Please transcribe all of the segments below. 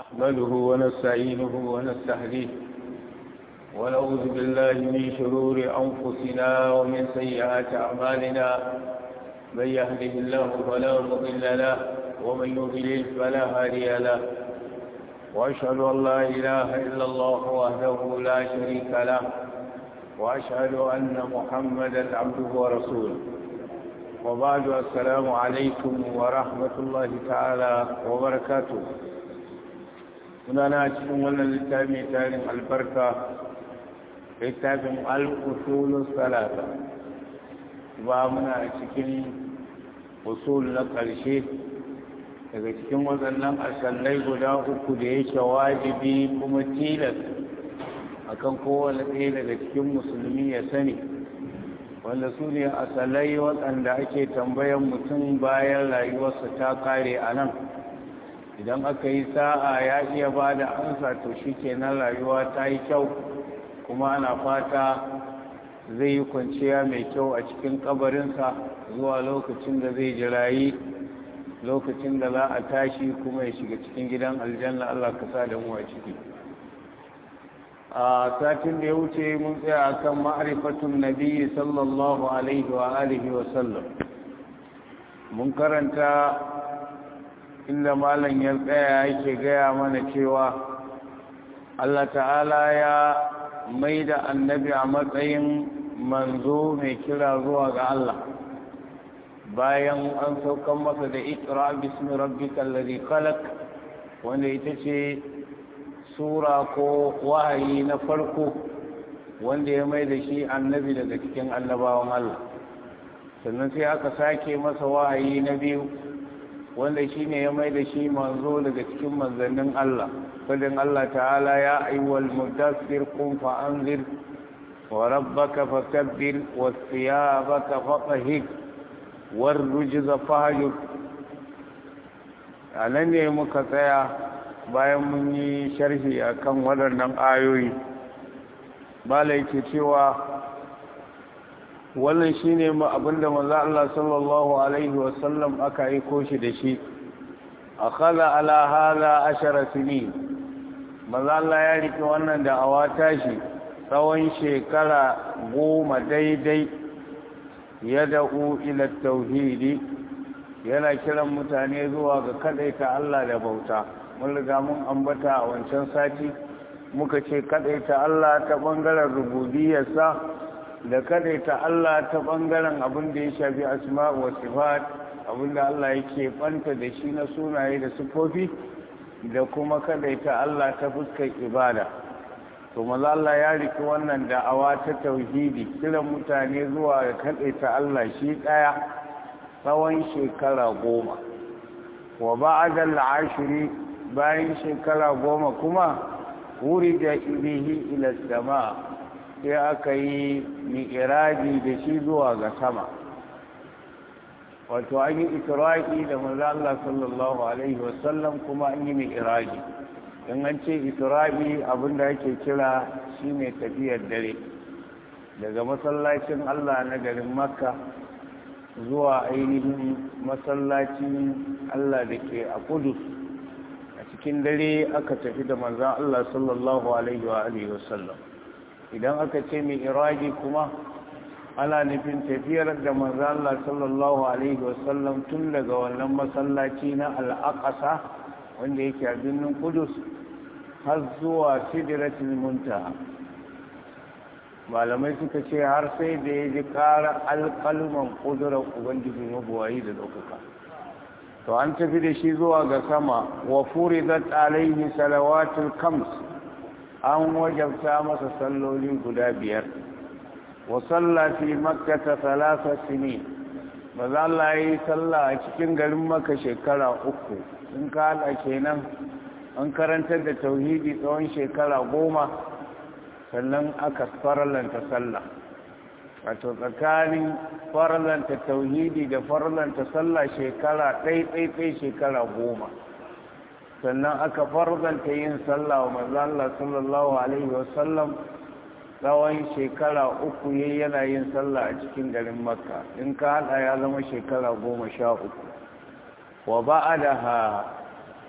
نحمده ونستعينه ونستهديه ونعوذ بالله من شرور أنفسنا ومن سيئات أعمالنا من يهده الله فلا مضل له ومن يضلل فلا هادي له وأشهد أن لا إله إلا الله وحده لا شريك له وأشهد أن محمدا عبده ورسوله وبعد السلام عليكم ورحمة الله تعالى وبركاته sunana cikin wannan littafi tarin albarka littafin al'usulun salata ba muna cikin usul na ƙarshe daga cikin waɗannan asallai guda uku da yake wajibi kuma tilas akan kowane ɗaya daga cikin musulmi ya sani wanda su ne asalai waɗanda ake tambayan mutum bayan rayuwarsa ta kare a nan idan aka yi sa'a ya iya ba da ansa to shi kenan rayuwa ta yi kyau kuma ana fata zai yi kwanciya mai kyau a cikin kabarinsa zuwa lokacin da zai jirayi lokacin da za a tashi kuma ya shiga cikin gidan aljanna Allah ka sa da mu a ciki a satin da ya wuce mun tsaya akan ma'rifatun nabi sallallahu alaihi wa alihi wa sallam mun karanta inda malam ya tsaya yake gaya mana cewa Allah ta'ala ya mai da annabi a matsayin manzo mai kira zuwa ga Allah bayan an saukan masa da ikra bismi rabbikal ladhi khalaq wanda ita ce sura ko wahayi na farko wanda ya mai da shi annabi daga cikin annabawan Allah sannan sai aka sake masa wahayi na biyu wanda shi ne ya mai da shi manzo daga cikin manzannin Allah fadin Allah ta'ala ya ayyuwal mudassir kun fa'anzir wa rabbaka fakabbir wa thiyabaka fatahhir war rujza fahjur anan ne muka tsaya bayan mun yi sharhi akan waɗannan ayoyi bala yake cewa wannan shine ma abinda manzo Allah sallallahu alaihi wasallam aka aiko shi da shi akhadha ala hada ashara sinin manzo Allah ya rike wannan da awata shi tsawon shekara goma daidai ya da'u ila tauhidi yana kiran mutane zuwa ga kadaita Allah da bauta mun riga mun ambata a wancan sati muka ce kadaita Allah ta bangaren rububiyarsa da kadaita Allah ta bangaren abin da ya shafi asma'u wa sifat abin da Allah yake banta da shi na sunaye da sifofi da kuma kadaita Allah ta fuskar ibada to maza Allah ya riki wannan da'awa ta tauhidi kiran mutane zuwa ga kadaita Allah shi daya tsawon shekara goma wa ba'da al-ashri bayan shekara goma kuma wuri da ibihi ila sama' sai aka yi mi'iraji da shi zuwa ga sama wato an yi isra'i da maza Allah sallallahu alaihi wasallam kuma an yi mi'iraji in an ce isra'i abinda ake kira shine tafiyar dare daga masallacin Allah na garin makka zuwa ainihin masallacin Allah da ke a kudus a cikin dare aka tafi da manzan Allah sallallahu alaihi wa sallam idan aka ce mai iraki kuma ana nufin tafiyar da manzo Allah sallallahu alaihi wasallam tun daga wannan masallaci na al-aqsa wanda yake a birnin Kudus har zuwa sidratul muntaha malamai suka ce har sai da ya ji ƙara alƙalman ƙudurar ubangiji mabuwayi da ɗaukaka to an tafi da shi zuwa ga sama wa furidat alaihi salawatul kams an wajabta masa salloli guda biyar wa salla fi makkata thalatha sinin maza Allah yi sallah a cikin garin maka shekara uku in ka hada kenan an karantar da tauhidi tsawon shekara goma sannan aka faralanta sallah wato tsakanin faralanta tauhidi da faralanta sallah shekara ɗai-ɗai shekara goma sannan aka farzanta yin sallah wa manzo Allah sallallahu alaihi wasallam tsawon shekara uku yayi yana yin sallah a cikin garin makka in ka hada ya zama shekara goma sha uku wa ba'adaha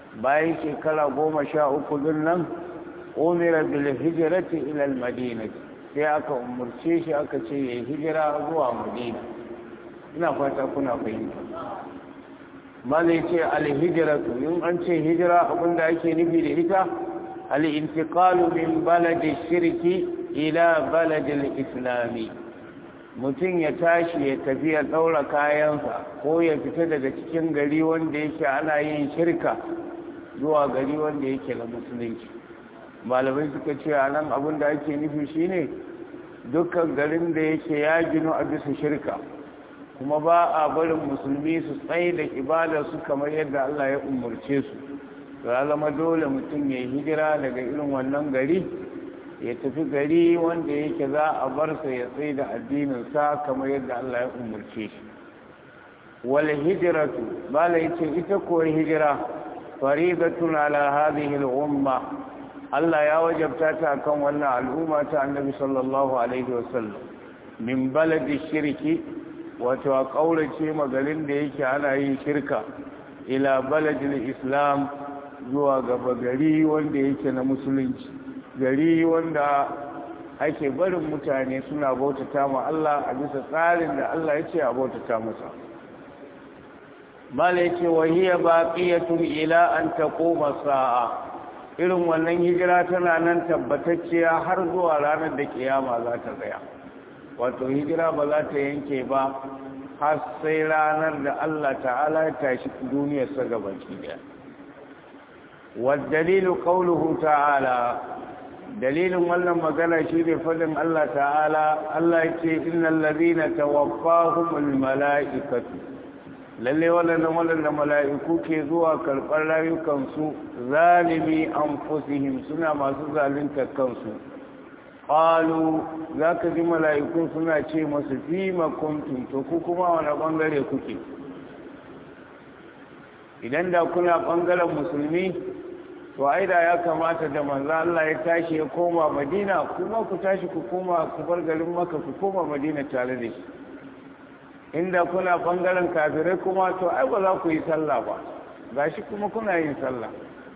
bayan shekara goma sha uku din nan umira bil hijrati ila al madinati sai aka umurce shi aka ce ya hijira zuwa madina ina fata kuna fahimta malai ce alhijiratu in an ce hijira abinda ake nufi da ita al-intiqalu min baladi shirki ila baladi islami mutum ya tashi ya tafi ya daura kayansa ko ya fita daga cikin gari wanda yake ana yin shirka zuwa gari wanda yake na musulunci malamai suka ce a nan abinda ake nufi shine dukkan garin da yake ya ginu a bisa shirka kuma ba a barin musulmi su tsaye da ibada su kamar yadda Allah ya umarce su ya zama dole mutum ya hijira daga irin wannan gari ya tafi gari wanda yake za a bar sa ya tsaye da addininsa kamar yadda Allah ya umarce shi wal hijratu bala yace ita ko hijira faridatun ala hadhihi al umma Allah ya wajabta ta kan wannan al'umma ta Annabi sallallahu alaihi wasallam min baladi shirki wato a ƙaurace magarin da yake ana yin shirka ila baladin islam zuwa gaba gari wanda yake na musulunci gari wanda ake barin mutane suna bautata ma Allah a bisa tsarin da Allah ya ce a bautata masa mala yace wa hiya baqiyatun ila an taquma sa'a irin wannan hijira tana nan tabbatacciya har zuwa ranar da kiyama za ta tsaya wato hijira ba za ta yanke ba har sai ranar da Allah ta'ala ya tashi duniyarsa gabaki daya waddalilu qawluhu ta'ala dalilin wannan magana shine fadin Allah ta'ala Allah yake innal ladina tawaffahumul mala'ikatu lalle wannan wannan mala'iku ke zuwa karɓar rayukansu zalimi anfusihim suna masu zalunta kansu qalu zaka ji mala'ikun suna ce masu fi makuntum to ku kuma wani bangare kuke idan da kuna bangaren musulmi to ai da ya kamata da manzo Allah ya tashi ya koma Madina kuma ku tashi ku koma ku bar garin Makka ku koma Madina tare da shi inda kuna bangaren kafirai kuma to ai ba za ku yi sallah ba gashi kuma kuna yin sallah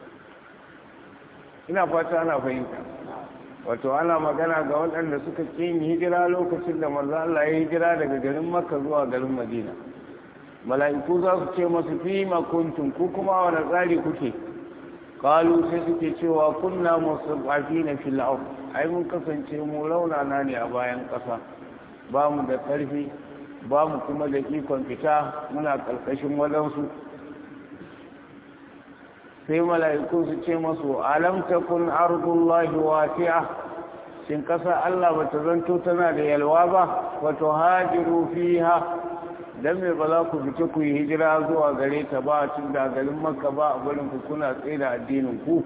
ina fata ana fahimta wato ana magana ga waɗanda suka yin hijira lokacin da manzo Allah ya hijira daga garin Makka zuwa garin Madina mala'iku za su ce masu fi ma kuntum ku kuma wani tsari kuke qalu sai suke cewa kunna musabafina fil ard ai mun kasance mu raunana ne a bayan ƙasa ba mu da ƙarfi ba mu kuma da ikon fita muna ƙarƙashin wadansu sai mala'iku su ce masu alam takun ardullahi wasi'a shin kasa Allah bata zanto tana da yalwa ba wato hajiru fiha dan me ba za ku fice ku yi hijira zuwa gare ta ba tun da garin makka ba a barin ku kuna tsaye da addinin ku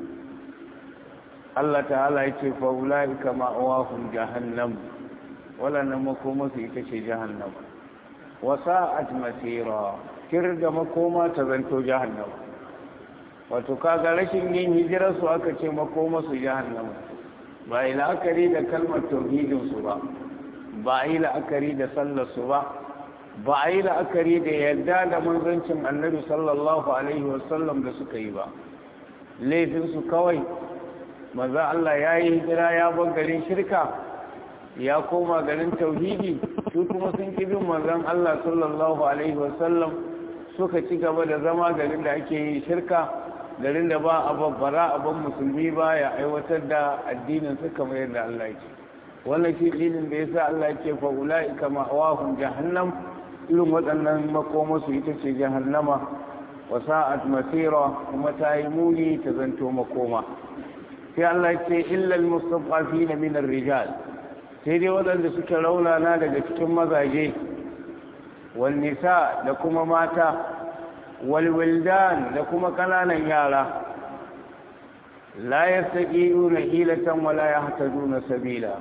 Allah ta'ala ya ce fa ulaika ma'awahum jahannam walannan makoma su ita ce jahannam wa sa'at masira kirga makoma ta zanto jahannam wato kaga rashin yin hijirar su aka ce makoma su jahannam ba yi la'akari da kalmar tauhidin su ba ba yi la'akari da sallar su ba ba a yi la'akari da yadda da manzancin annabi sallallahu alaihi wasallam da suka yi ba laifinsu kawai maza Allah ya yi hijira ya bar garin shirka ya koma garin tauhidi su kuma sun ƙi bin manzan Allah sallallahu alaihi wasallam suka ci gaba da zama garin da ake yi shirka garin da ba a babbara a ban musulmi ba ya aiwatar da addinin su kamar yadda Allah ya ce wannan shi dinin da yasa Allah ya ce fa ulaika ma'awahum jahannam irin waɗannan makomasu ita ce jahannama wa sa'at masira kuma ta yi muni ta zanto makoma sai Allah ya ce illal mustad'afina min ar-rijal sai dai waɗanda suke raunana daga cikin mazaje wal nisa da kuma mata wal wildan da kuma kananan yara la yastaqiuna hilatan wala yahtaduna sabila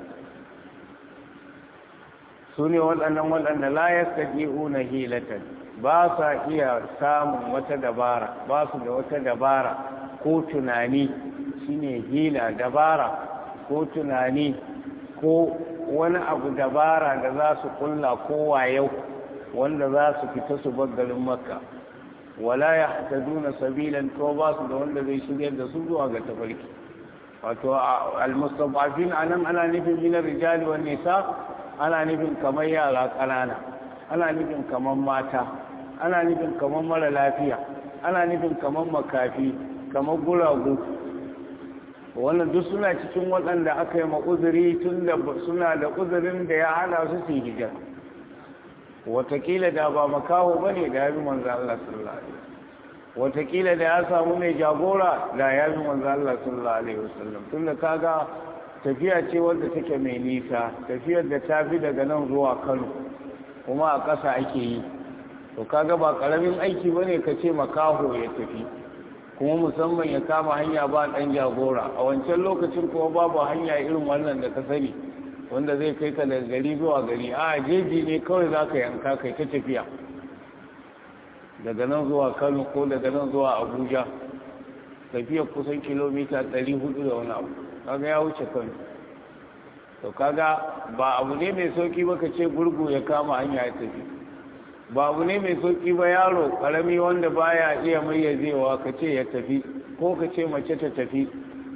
su ne waɗannan waɗanda layar taƙi una hilatan ba sa iya samun wata dabara ba su da wata dabara ko tunani shine hila dabara ko tunani ko wani abu dabara da za su kulla ko wayau wanda za su fita su garin makka wala yahtaduna sabilan ko ba su da wanda zai shiryar da su zuwa ga tafarki wato almustadafin anan ana nufin min rijali wan nisa ana nufin kamar yara kanana ana nufin kamar mata ana nufin kamar mara lafiya ana nufin kamar makafi kamar guragu wannan duk suna cikin waɗanda aka yi ma'uzuri tun da suna da uzurin da ya hana su su hijira watakila da ba makaho ba ne da ya bi manzo Allah sallallahu alaihi watakila da ya samu mai jagora da ya bi manzo Allah sallallahu alaihi wasallam tun da kaga tafiya ce wadda take mai nisa tafiyar da ta fi daga nan zuwa Kano kuma a ƙasa ake yi to kaga ba ƙaramin aiki bane ka ce makaho ya tafi kuma musamman ya kama hanya ba ɗan jagora a wancan lokacin kuma babu hanya irin wannan da ka sani wanda zai kai ka daga gari zuwa gari a jeji ne kawai za ka yanka kai ta tafiya daga nan zuwa kano ko daga nan zuwa abuja tafiyar kusan kilomita 400 da wani abu kaga ya wuce kano to kaga ba abu ne mai sauki ba ka ce gurgu ya kama hanya ya tafi ba abu ne mai sauki ba yaro karami wanda baya iya mayyazewa ka ce ya tafi ko ka ce mace ta tafi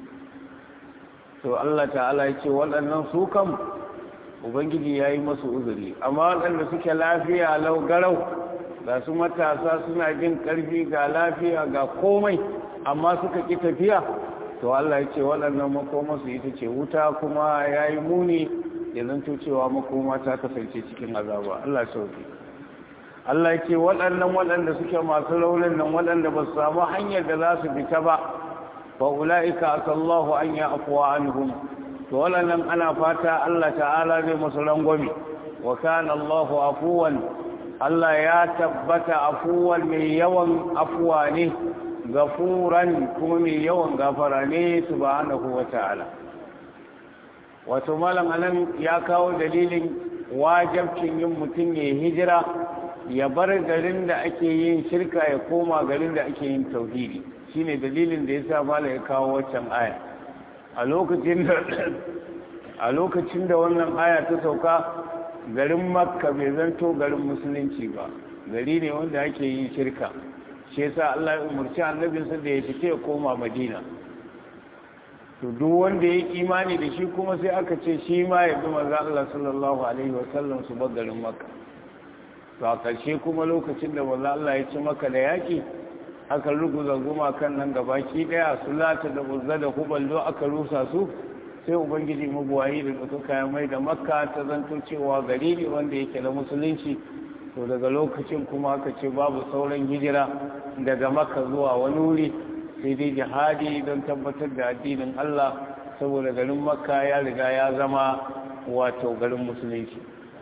to Allah ta'ala ya ce waɗannan su kam ubangiji ya yi masu uzuri amma waɗanda suke lafiya lau garau ga su matasa suna jin ƙarfi ga lafiya ga komai amma suka ƙi tafiya to Allah ya ce waɗannan makoma su ita ce wuta kuma ya yi muni ya zanto cewa makoma ta kasance cikin azaba Allah sauki Allah ya ce waɗannan waɗanda suke masu raunin nan waɗanda ba su samu hanyar da za su fita ba fa ula'ika asallahu an ya afuwa anhum to waɗannan ana fata Allah ta'ala zai musu rangwame wa kana Allahu afuwan Allah ya tabbata afuwan mai yawan afuwa ne gafuran kuma mai yawan gafara ne subhanahu wa ta'ala wato malam anan ya kawo dalilin wajabcin yin mutum ya hijira ya bar garin da ake yin shirka ya koma garin da ake yin tauhidi shine dalilin da yasa malam ya kawo waccan aya a lokacin da a lokacin da wannan aya ta sauka garin makka bai zanto garin musulunci ba gari ne wanda ake yin shirka shi yasa Allah ya umarci annabinsa da ya fice ya koma madina to duk wanda ya imani da shi kuma sai aka ce shi ma ya bi manzo Allah sallallahu alaihi wasallam su bar garin makka to a ƙarshe kuma lokacin da manzo Allah ya ci maka da yaki aka ruguza gumakan nan gabaki daya sulata da uzza da huballo aka rusa su sai ubangiji mabuwayi da suka kayan mai da makka ta zanto cewa gari ne wanda yake da musulunci to daga lokacin kuma aka ce babu sauran hijira daga makka zuwa wani wuri sai dai jihadi don tabbatar da addinin Allah saboda garin makka ya riga ya zama wato garin musulunci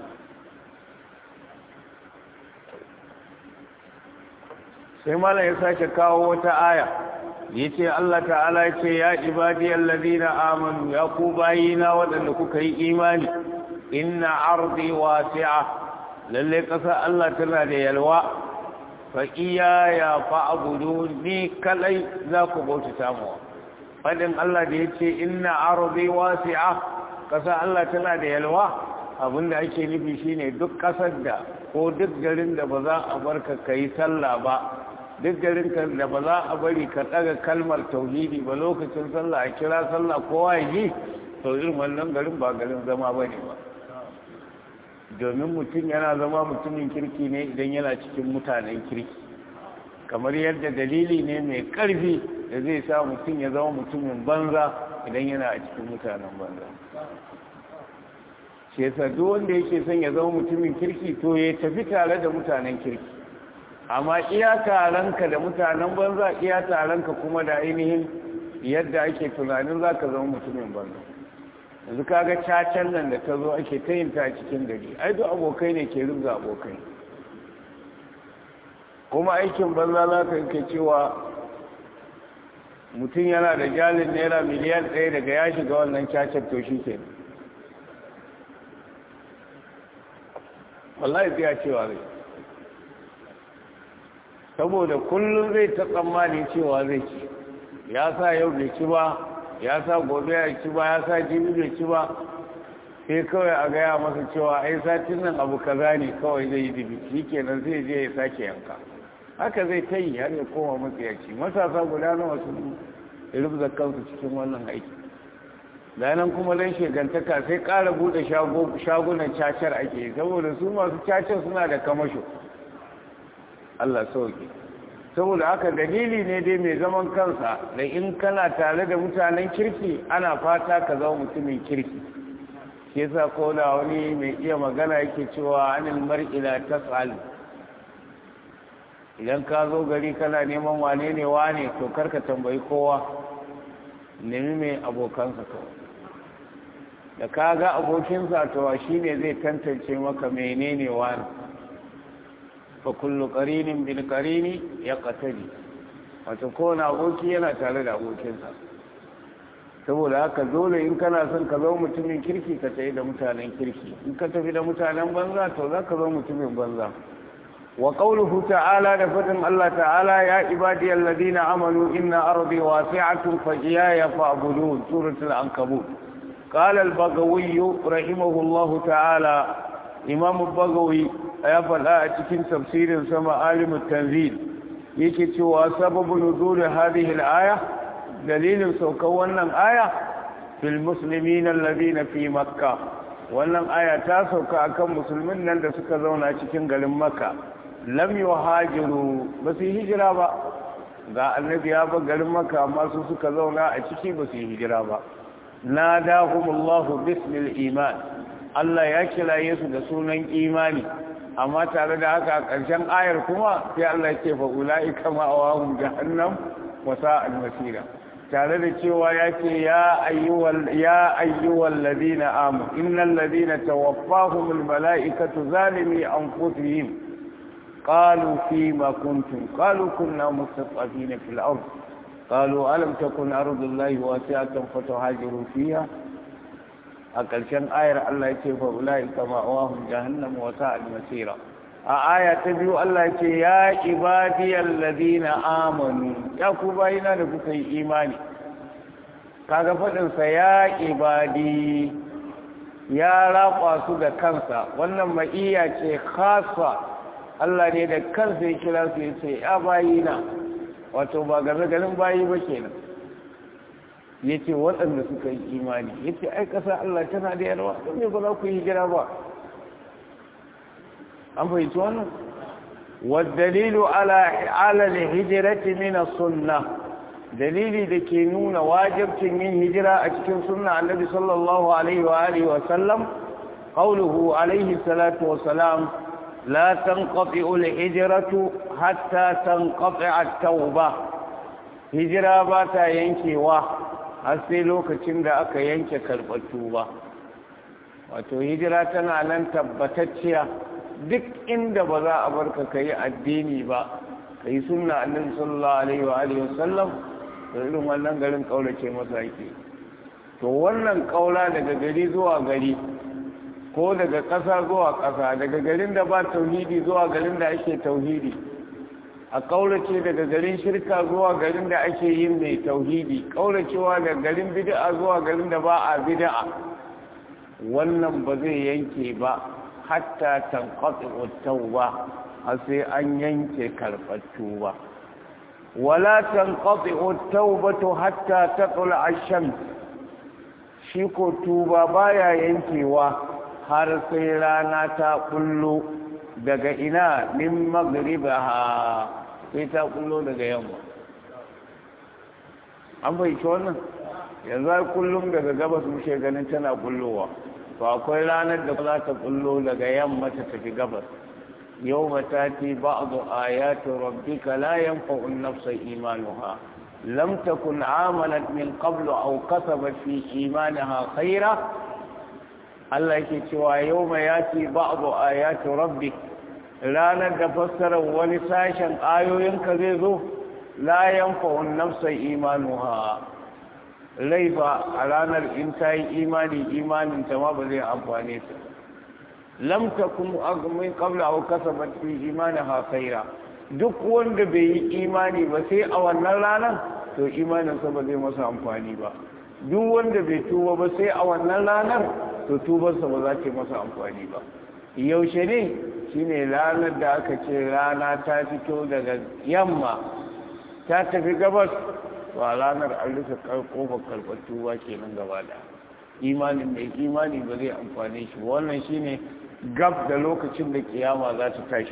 sai malam ya sake kawo wata aya ya ce Allah ta'ala ya ce ya ibadi allazina amanu ya ku bayina waɗanda kuka yi imani inna ardi wasi'a lalle ƙasa Allah tana da yalwa fa iya ya fa'budu ni kalai za ku bautata mu fadin Allah da yace inna ardi wasi'a ƙasa Allah tana da yalwa abinda ake nufi shine duk ƙasar da ko duk garin da ba za a barka kai sallah ba duk garin ka da ba za a bari ka daga kalmar tauhidi ba lokacin sallah a kira sallah kowa ya yi to irin wannan garin ba garin zama bane ba domin mutum yana zama mutumin kirki ne idan yana cikin mutanen kirki kamar yadda dalili ne mai ƙarfi da zai sa mutum ya zama mutumin banza idan yana a cikin mutanen banza shi yasa duk wanda yake son ya zama mutumin kirki to ya tafi tare da mutanen kirki amma iya taronka da mutanen banza iya taronka kuma da ainihin yadda ake tunanin za ka zama mutumin banza yanzu kaga cacen nan da ta zo ake ta yin ta cikin gari ai duk abokai ne ke rubza abokai kuma aikin banza za ka yake cewa mutum yana da jalin naira miliyan ɗaya daga ya shiga wannan cacen to shi ke wallahi zai cewa zai saboda kullum zai ta tsammani cewa zai ci ya sa yau bai ci ba ya sa gobe ya ci ba ya sa jibi bai ci ba sai kawai a gaya masa cewa ai satin nan abu kaza ne kawai zai yi dibi shi kenan zai je ya sake yanka haka zai ta yi har ya koma matsayaci matasa guda nawa sun rubza kansu cikin wannan aiki nan kuma don shegantaka sai ƙara buɗe shagunan cacar ake saboda su masu cacar suna da kamasho Allah sauke saboda haka dalili ne dai mai zaman kansa da in kana tare da mutanen kirki ana fata ka zama mutumin kirki shi yasa ko da wani mai iya magana yake cewa anil mar'i la tas'al idan ka zo gari kana neman wane ne wane to karka tambayi kowa nemi mai abokansa kawai da ka ga abokinsa to shi ne zai tantance maka menene wani fa kullu qarinin bil qarini yaqtadi wato kowane aboki yana tare da abokinsa saboda haka dole in kana son ka zama mutumin kirki ka tafi da mutanen kirki in ka tafi da mutanen banza to za ka zama mutumin banza wa qawluhu ta'ala da fadin Allah ta'ala ya ibadiyal ladina amanu inna ardi wasi'atun fa iyaya fa'budun suratul ankabut قال البغوي رحمه الله تعالى إمام البغوي يفعل أتكين تفسير سما عالم التنزيل يكتوى سبب نزول هذه الآية دليل سوكونا آية في المسلمين الذين في مكة wannan aya ta sauka akan musulmin nan da suka zauna cikin garin makka lam yuhajiru ba su hijira ba ga annabi ya ba garin makka amma su suka zauna a ciki ba su hijira ba nadahumullahu bismil iman Allah ya kiraye su da sunan imani amma tare da haka a ƙarshen ayar kuma sai Allah ya ce fa ulaika ma'awahum jahannam wa sa'al masira tare da cewa ya ce ya ayyuhal ya ayyuhal ladina amanu innal ladina tawaffahumul malaikatu zalimi anfusihim qalu fima kuntum qalu kunna mustad'afina fil ardh قالوا ألم تكن أرض الله واسعة فتهاجروا فيها أقل آية الله يتيب أولئك مأواهم جهنم وساء المسيرة آية تبيو الله يتيب يا عبادي الذين آمنوا يا كوباينا لكي إيماني kaga faɗinsa ya ibadi ya raƙwa su da kansa wannan ma'iya ce khasa Allah ne da kansa ya kira su ya ce ya bayina wato ba game ganin bayi ba kenan ya ce waɗanda suka yi imani ya ce ai ƙasa Allah tana da yarwa don ne ba za ku yi hijira ba an fahimci wannan waddalilu ala hijirati min sunna dalili da ke nuna wajibcin yin hijira a cikin sunna annabi sallallahu alaihi wa alihi wa sallam qawluhu alaihi salatu wa salam لا تنقطع الهجرة حتى تنقطع التوبة هجرة باتا ينكي وا sai lokacin da aka yanke karɓar tuba wato hijira tana nan tabbatacciya duk inda ba za a barka ka yi addini ba ka yi sunna annabi sallallahu alaihi wa alihi wasallam da irin wannan garin kaulace masa yake to wannan kaula daga gari zuwa gari ko daga ƙasa zuwa ƙasa daga garin da ba tauhidi zuwa garin da ake tauhidi a ƙaurace daga garin shirka zuwa garin da ake yin mai tauhidi ƙauracewa daga garin bid'a zuwa garin da ba a bid'a wannan ba zai yanke ba hatta tanqati tauba har sai an yanke karɓar tuba wala tanqati taubatu hatta tatla ash-shams shi ko tuba baya yankewa har sai rana ta kullo daga ina min magribaha sai ta kullo daga yamma an bai ci wannan yanzu kullum daga gabas muke ganin tana kullowa to akwai ranar da za ta kullo daga yamma ta tafi gabas yau matati ba'du ayati rabbika la yanfa'u an-nafsa imanuha lam takun amalat min qablu aw kasabat fi imanaha khayra Allah yake cewa yau mai yati ba'adu ayati rabbi ranar da fassarar wani sashen ayoyinka zai zo la yanfa'un nafsa imanuha rai ba a ranar in ta yi imani imanin ta ma ba zai amfane ta lam takun min qabla aw kasabat fi imanaha khaira duk wanda bai yi imani ba sai a wannan ranar to imaninsa ba zai masa amfani ba duk wanda bai tuba ba sai a wannan ranar to tubarsa ba za ta masa amfani ba yaushe ne shine ranar da aka ce rana ta fito daga yamma ta tafi gabas wa ranar an rufe kofar karɓar tuba kenan gaba da imanin mai imani ba zai amfane shi wannan shine gab da lokacin da kiyama za ta tashi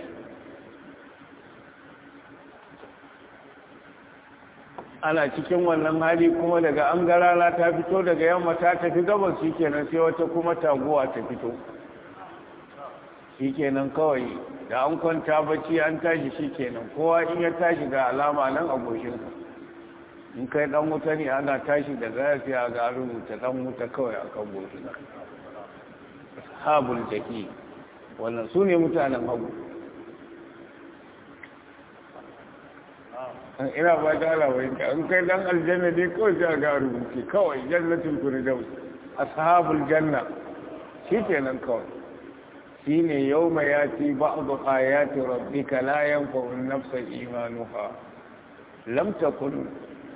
ana cikin wannan hali kuma daga an garala ta fito daga yamma ta tafi gabas shikenan sai wata kuma taguwa ta fito shikenan kawai da an kwanta bacci an tashi shikenan kowa in ya tashi ga alama nan a goshinsa in kai dan wuta ne ana tashi da zafi a ga rubuta dan wuta kawai a kan goshin habul jaki wannan su ne mutanen hagu ina ba ta alawai ka in kai dan aljanna ne kawai sai ga rubuce kawai jannatin firdaus ashabul janna shikenan kawai shine yawma yati ba'du ayati rabbika la yanfa'u an-nafsa imanuha lam takun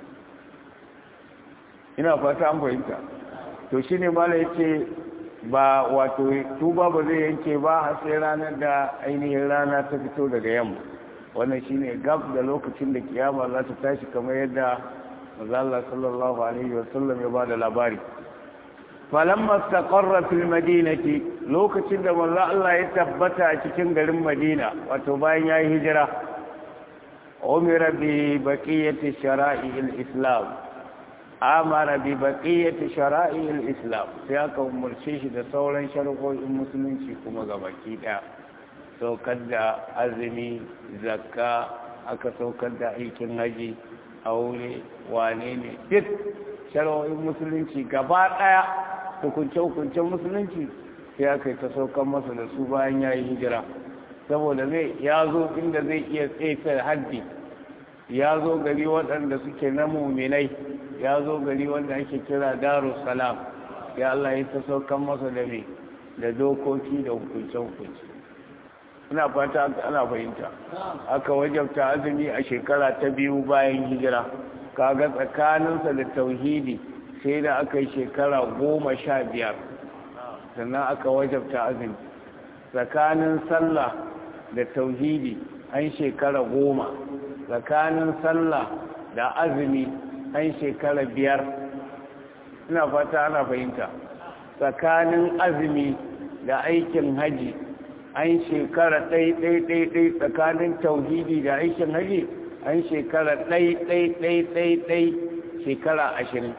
ina fata an fahimta to shine mala yace ba wato tuba ba zai yanke ba har sai ranar da ainihin rana ta fito daga yamma wannan shine gab da lokacin da kiyama za ta tashi kamar yadda manzo sallallahu alaihi wasallam ya bada labari falamma istaqarra fil madinati lokacin da manzo Allah ya tabbata a cikin garin Madina wato bayan yayi hijira umira bi baqiyati shara'i islam amara bi baqiyati shara'i islam sai aka umurce shi da sauran shari'o'in musulunci kuma gabaki daya saukar da azumi zakka aka saukar da aikin haji aure wane ne duk shari'o'in musulunci gaba daya hukunce-hukuncen musulunci sai aka yi ta saukar masa da su bayan ya yi hijira saboda zai ya zo inda zai iya tsefe haddi ya zo gari waɗanda suke na muminai ya zo gari wanda ake kira darussalam ya Allah ya ta saukar masa da mai da dokoki da hukunce-hukunce ina fata ana fahimta aka wajabta azumi a shekara ta biyu bayan hijira kaga tsakaninsa da tauhidi sai da aka yi shekara goma sha biyar sannan aka wajabta azumi tsakanin sallah da tauhidi an shekara goma tsakanin sallah da azumi an shekara biyar ina fata ana fahimta tsakanin azumi da aikin haji an shekara ɗai-ɗai-ɗai tsakanin tauhidi da aikin haji an shekara ɗai-ɗai-ɗai-ɗai shekara ashirin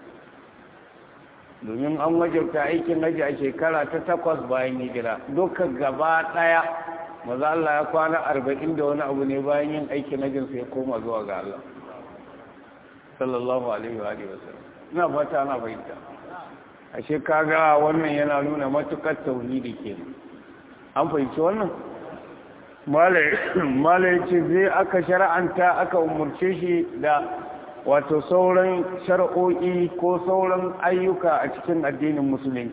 domin an wajabta aikin haji a shekara ta takwas bayan hijira duka gaba ɗaya maza Allah ya kwana arba'in da wani abu ne bayan yin aikin hajjin sai koma zuwa ga Allah sallallahu alaihi wa sallam ina fata ana fahimta ashe kaga wannan yana nuna matukar tauhidi kenan an fahimci wannan malai ce zai aka shara'anta aka umurce shi da wato sauran shar'o'i ko sauran ayyuka a cikin addinin musulunci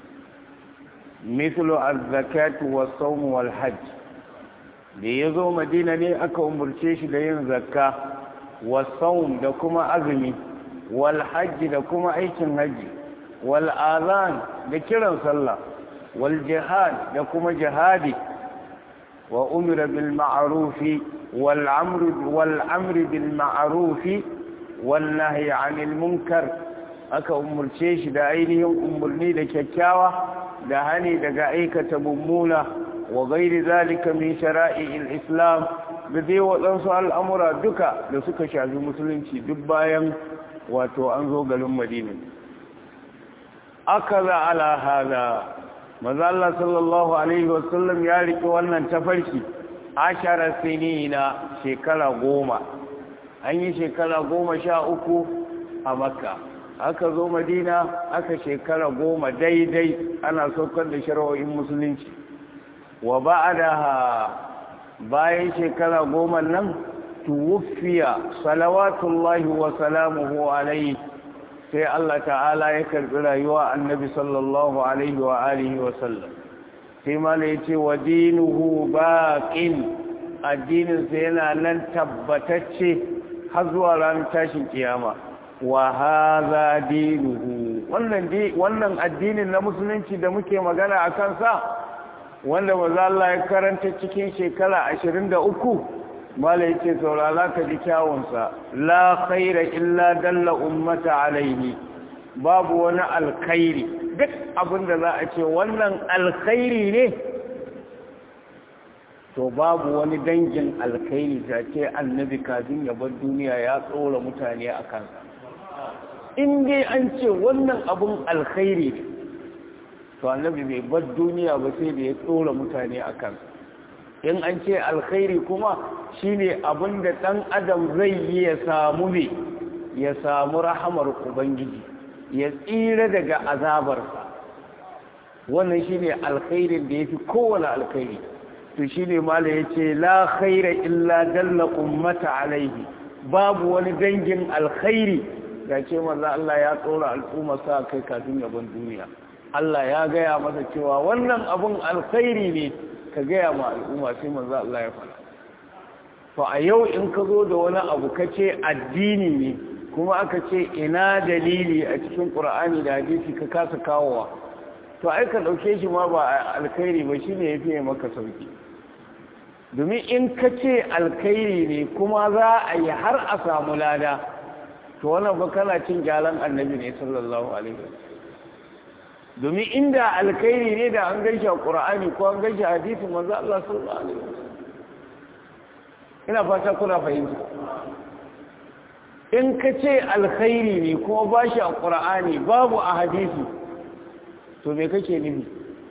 mislu az-zakatu was-sawm wal-hajj da yazo madina ne aka umurce shi da yin zakka was-sawm da kuma azumi wal-hajj da kuma aikin haji wal-azan da kiran sallah wal-jihad da kuma jihadi wa umira bil ma'ruf wal-amr wal-amr bil ma'ruf والنهي عن المنكر aka umurce shi da ainihin umurni da kyakkyawa da hani daga aikata mummuna wa gairi zalika min shara'i'il islam da dai waɗansu al'amura duka da suka shafi musulunci duk bayan wato an zo garin madina aka za ala hada maza Allah sallallahu alaihi wasallam ya riƙe wannan tafarki ashara sinina shekara goma an yi shekara goma sha uku a makka aka zo madina aka shekara goma daidai ana saukar da shari'o'in musulunci wa ba'daha bayan shekara goma nan tuwfiya salawatullahi wa salamuhu alayhi sai Allah ta'ala ya karbi rayuwa annabi sallallahu alaihi wa alihi wa sallam sai mala yace wa dinuhu baqin addinin sa yana nan tabbatacce har zuwa ranar tashin kiyama wa hadha dinuhu wannan wannan addinin na musulunci da muke magana akan sa wanda maza Allah ya karanta cikin shekara ashirin da uku mala ya ce saurara ka ji kyawunsa la khaira illa dalla ummata alaihi babu wani alkhairi duk abin da za a ce wannan alkhairi ne to babu wani dangin alkhairi ta ce annabi kafin ya bar duniya ya tsora mutane a kansa in dai an ce wannan abun alkhairi ne to annabi bai bar duniya ba sai da ya tsora mutane a kansa in an ce alkhairi kuma shine abin da ɗan adam zai yi ya samu ne ya samu rahamar ubangiji ya tsira daga azabarsa wannan shine alkhairin da ya fi kowane alkhairi to shine mala ya ce la khaira illa dalla ummata alaihi babu wani dangin alkhairi da ce maza Allah ya tsora al'umma sa kai kafin yaban duniya Allah ya gaya masa cewa wannan abun alkhairi ne ka gaya ma al'umma sai manzo Allah ya faɗa to a yau in ka zo da wani abu ka ce addini ne kuma aka ce ina dalili a cikin Qur'ani da hadisi ka kasa kawowa to ai ka dauke shi ma ba alkhairi ba shine yafi maka sauki domin in ka ce alkhairi ne kuma za a yi har a samu lada to wannan ba kana cin gyalan annabi ne sallallahu alaihi wasallam domin inda alkhairi ne da an gaishe qur'ani ko an gaishe hadisin manzo Allah sallallahu alaihi wasallam ina fata kuna fahimta in ka ce alkhairi ne kuma ba shi a qur'ani babu a hadisi to me kake nufi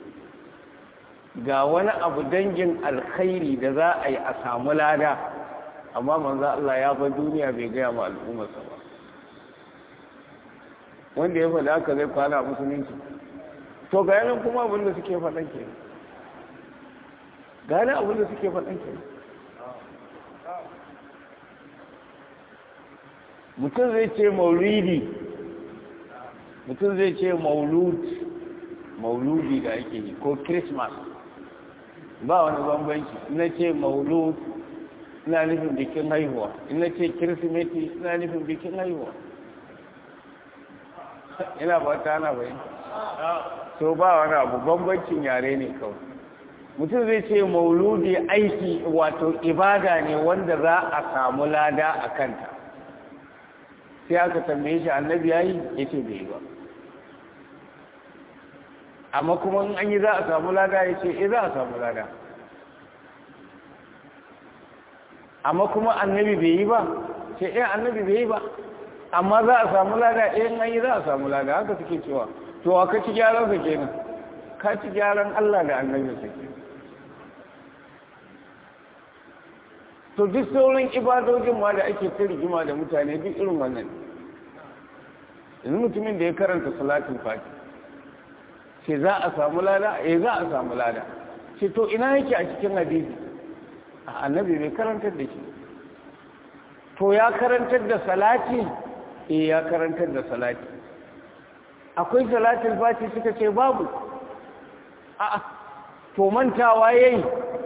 ga wani abu dangin alkhairi da za a yi a samu lada amma manzo Allah ya bar duniya bai gaya ma al'ummarsa ba wanda ya faɗa haka zai kwana musulunci to ga yanan kuma abinda suke faɗan ke ga yanan abinda suke faɗan ke mutum zai ce maulidi mutum zai ce maulud mauludi da ake yi ko christmas ba wani bambanci ina ce maulud ina nufin bikin haihuwa ina ce kirsimeti ina nufin bikin haihuwa ina ba ta na bayan so ba wani abu bambancin yare ne kawai mutum zai ce mauludi aiki wato ibada ne wanda za a samu lada a kanta sai aka tambaye shi annabi yayi ya ce bai ba amma kuma in an yi za a samu lada ya ce eh za a samu lada amma kuma annabi bai yi ba ce eh annabi bai yi ba amma za a samu lada eh in an yi za a samu lada haka suke cewa to wa ka ci gyaran sa kenan ka ci gyaran Allah da annabi sa kenan to duk sauran ibadojin ma da ake ta rigima da mutane duk irin wannan yanzu mutumin da ya karanta salatin fati ce za a samu lada eh za a samu lada ce to ina yake a cikin hadisi a annabi bai karantar da shi to ya karantar da salati eh ya karantar da salati akwai salatin fati suka ce babu a'a to mantawa yayi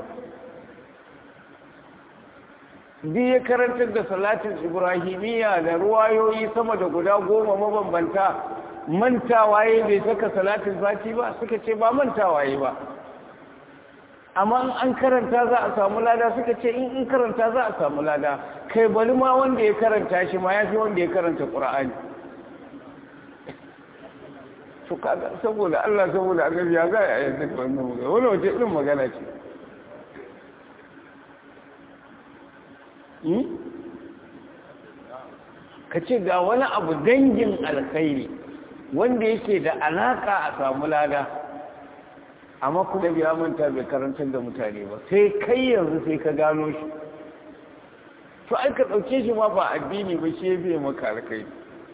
bi ya karantar da salatin ibrahimiyya da ruwayoyi sama da guda goma mabambanta mantawaye bai saka salatin fati ba suka ce ba mantawaye ba amma an karanta za a samu lada suka ce in in karanta za a samu lada kai bari ma wanda ya karanta shi ma ya fi wanda ya karanta ƙura'ani to kaga saboda Allah saboda annabi ya ga ya yadda wannan magana wani wace irin magana ce ka ce ga wani abu dangin alkhairi wanda yake da alaka a samu lada amma kuma biya manta bai karantar da mutane ba sai kai yanzu sai ka gano shi to ai ka ɗauke shi ma ba addini ba shi bai maka alkhairi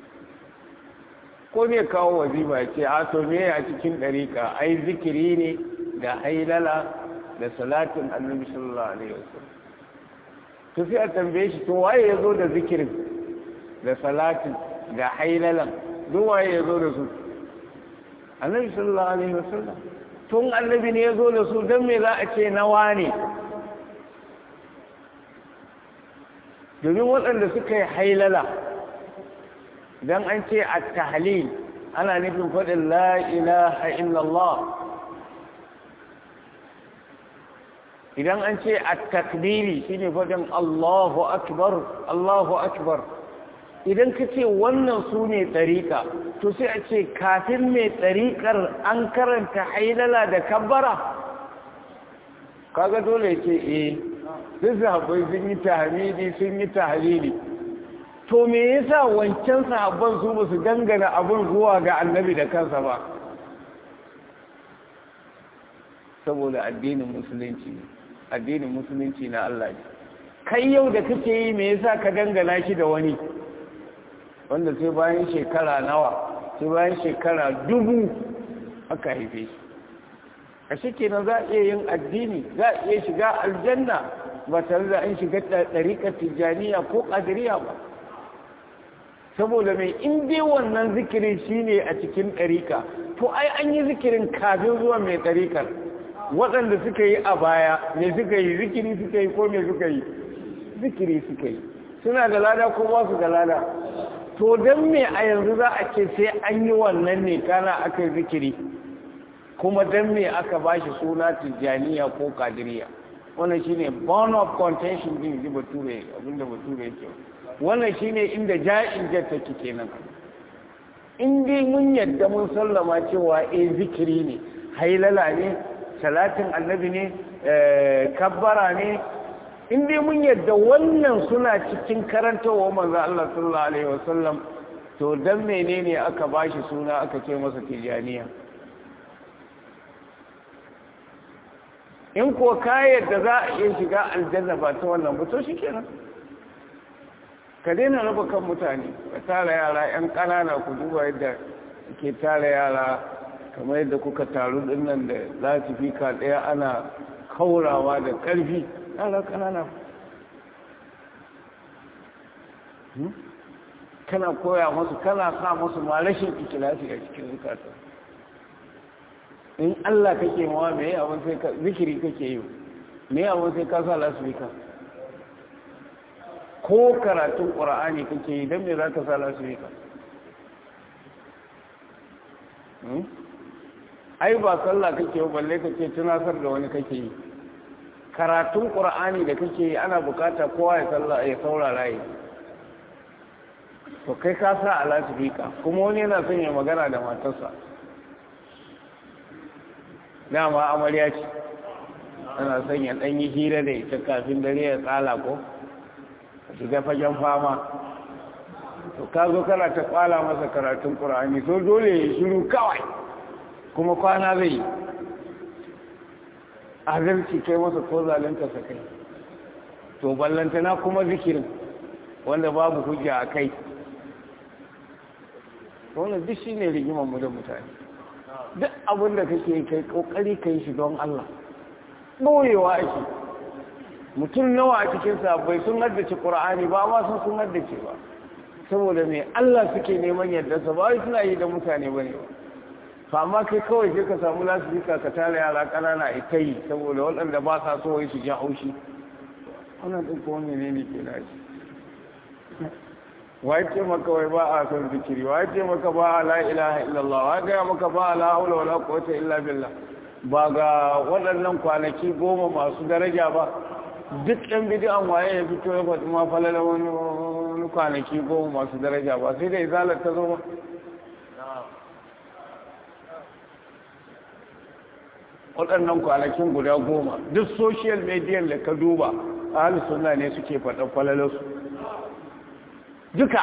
ko ne kawo wazifa ce a to me a cikin ɗariƙa ai zikiri ne da hailala da salatin annabi sallallahu alaihi wasallam to sai a tambaye shi to waye ya zo da zikirin da salatin da hailalan duk waye ya zo da su annabi sallallahu alaihi wasallam tun annabi ne ya zo da su don me za a ce nawa ne domin waɗanda suka yi hailala don an ce a tahlil ana nufin faɗin la ilaha illallah idan an ce a takbiri shine faɗin Allahu akbar Allahu akbar idan ka ce wannan su ne tsarika to sai a ce kafin mai tsarikar an karanta hailala da kabbara kaga dole ce eh duk sahabbai sun yi tahmidi sun yi tahlili to me yasa wancan sahabban su ba su dangana abin zuwa ga annabi da kansa ba saboda addinin musulunci addinin musulunci na Allah ne kai yau da kake yi me yasa ka dangana shi da wani wanda sai bayan shekara nawa sai bayan shekara dubu aka haife shi a shi kenan za a iya yin addini za a iya shiga aljanna ba tare da an shiga ɗariƙar tijjaniya ko ƙadiriya ba saboda mai in dai wannan zikirin shine a cikin ɗariƙa to ai an yi zikirin kafin zuwa mai ɗariƙar waɗanda suka yi a baya me suka yi zikiri suka yi ko me suka yi zikiri suka yi suna da lada ko ba su da lada to don me a yanzu za a ce sai an yi wannan ne kana aka yi zikiri kuma don me aka ba shi suna tijjaniya ko kadiriya wannan shine bone of contention din ji bature abinda bature yake wannan shine inda ja'in jatta kenan in dai mun yadda mun sallama cewa eh zikiri ne hailala ne salatin annabi ne kabbara ne in dai mun yadda wannan suna cikin karantarwa manzo Allah sallallahu alaihi wasallam to dan menene aka bashi suna aka ce masa tijaniya in ko ka yadda za a iya shiga aljanna ba ta wannan ba to shikenan ka daina raba kan mutane ka tara yara yan ƙanana ku duba yadda ke tara yara kamar yadda kuka taru dinnan da za su fi ka ɗaya ana kaurawa da ƙarfi yara ƙanana kana koya masu kana sa masu ma rashin ikilasi a cikin zukata in Allah kake mawa me abin sai ka zikiri kake yi me abin sai ka sa lasifika ko karatun ƙura'ani kake yi don me za ka sa lasifika ai ba sallah kake yi balle kake tunasar da wani kake yi karatun ƙura'ani da kake yi ana bukata kowa ya sallah ya saurara yi to kai ka sa a lasifika kuma wani yana son ya magana da matarsa dama amarya ce ana son ya ɗan yi hira da ita kafin dare ya tsala ko shiga fagen fama to ka zo kana ta kwala masa karatun ƙura'ani so dole ya shiru kawai kuma kwana zai yi azalci kai masa ko zalunta sa kai to ballantana kuma zikirin wanda babu hujja a kai wannan duk shi ne rigimanmu da mutane duk abin da kake kai kokari ka yi shi don Allah ɓoyewa ake mutum nawa a cikin sabbai sun haddace ƙura'ani ba ma sun sun haddace ba saboda mai Allah suke neman yardarsa ba wai suna yi da mutane ba ne ba amma kai kawai sai ka samu lasifika ka tara yara ƙanana ita yi saboda waɗanda ba sa so su ji haushi wannan ɗin kuma mene ne ke nashi wai ce maka wai ba a son zikiri wai ce maka ba a la ilaha illallah wai gaya maka ba a la haula wala quwwata illa billah ba ga waɗannan kwanaki goma masu daraja ba duk ɗan bidiyan waye ya fito ya faɗi ma falala wani kwanaki goma masu daraja ba sai da izalar ta zo ba waɗannan kwanakin guda goma duk social media da ka duba ahalus sunna ne suke faɗan falalarsu duka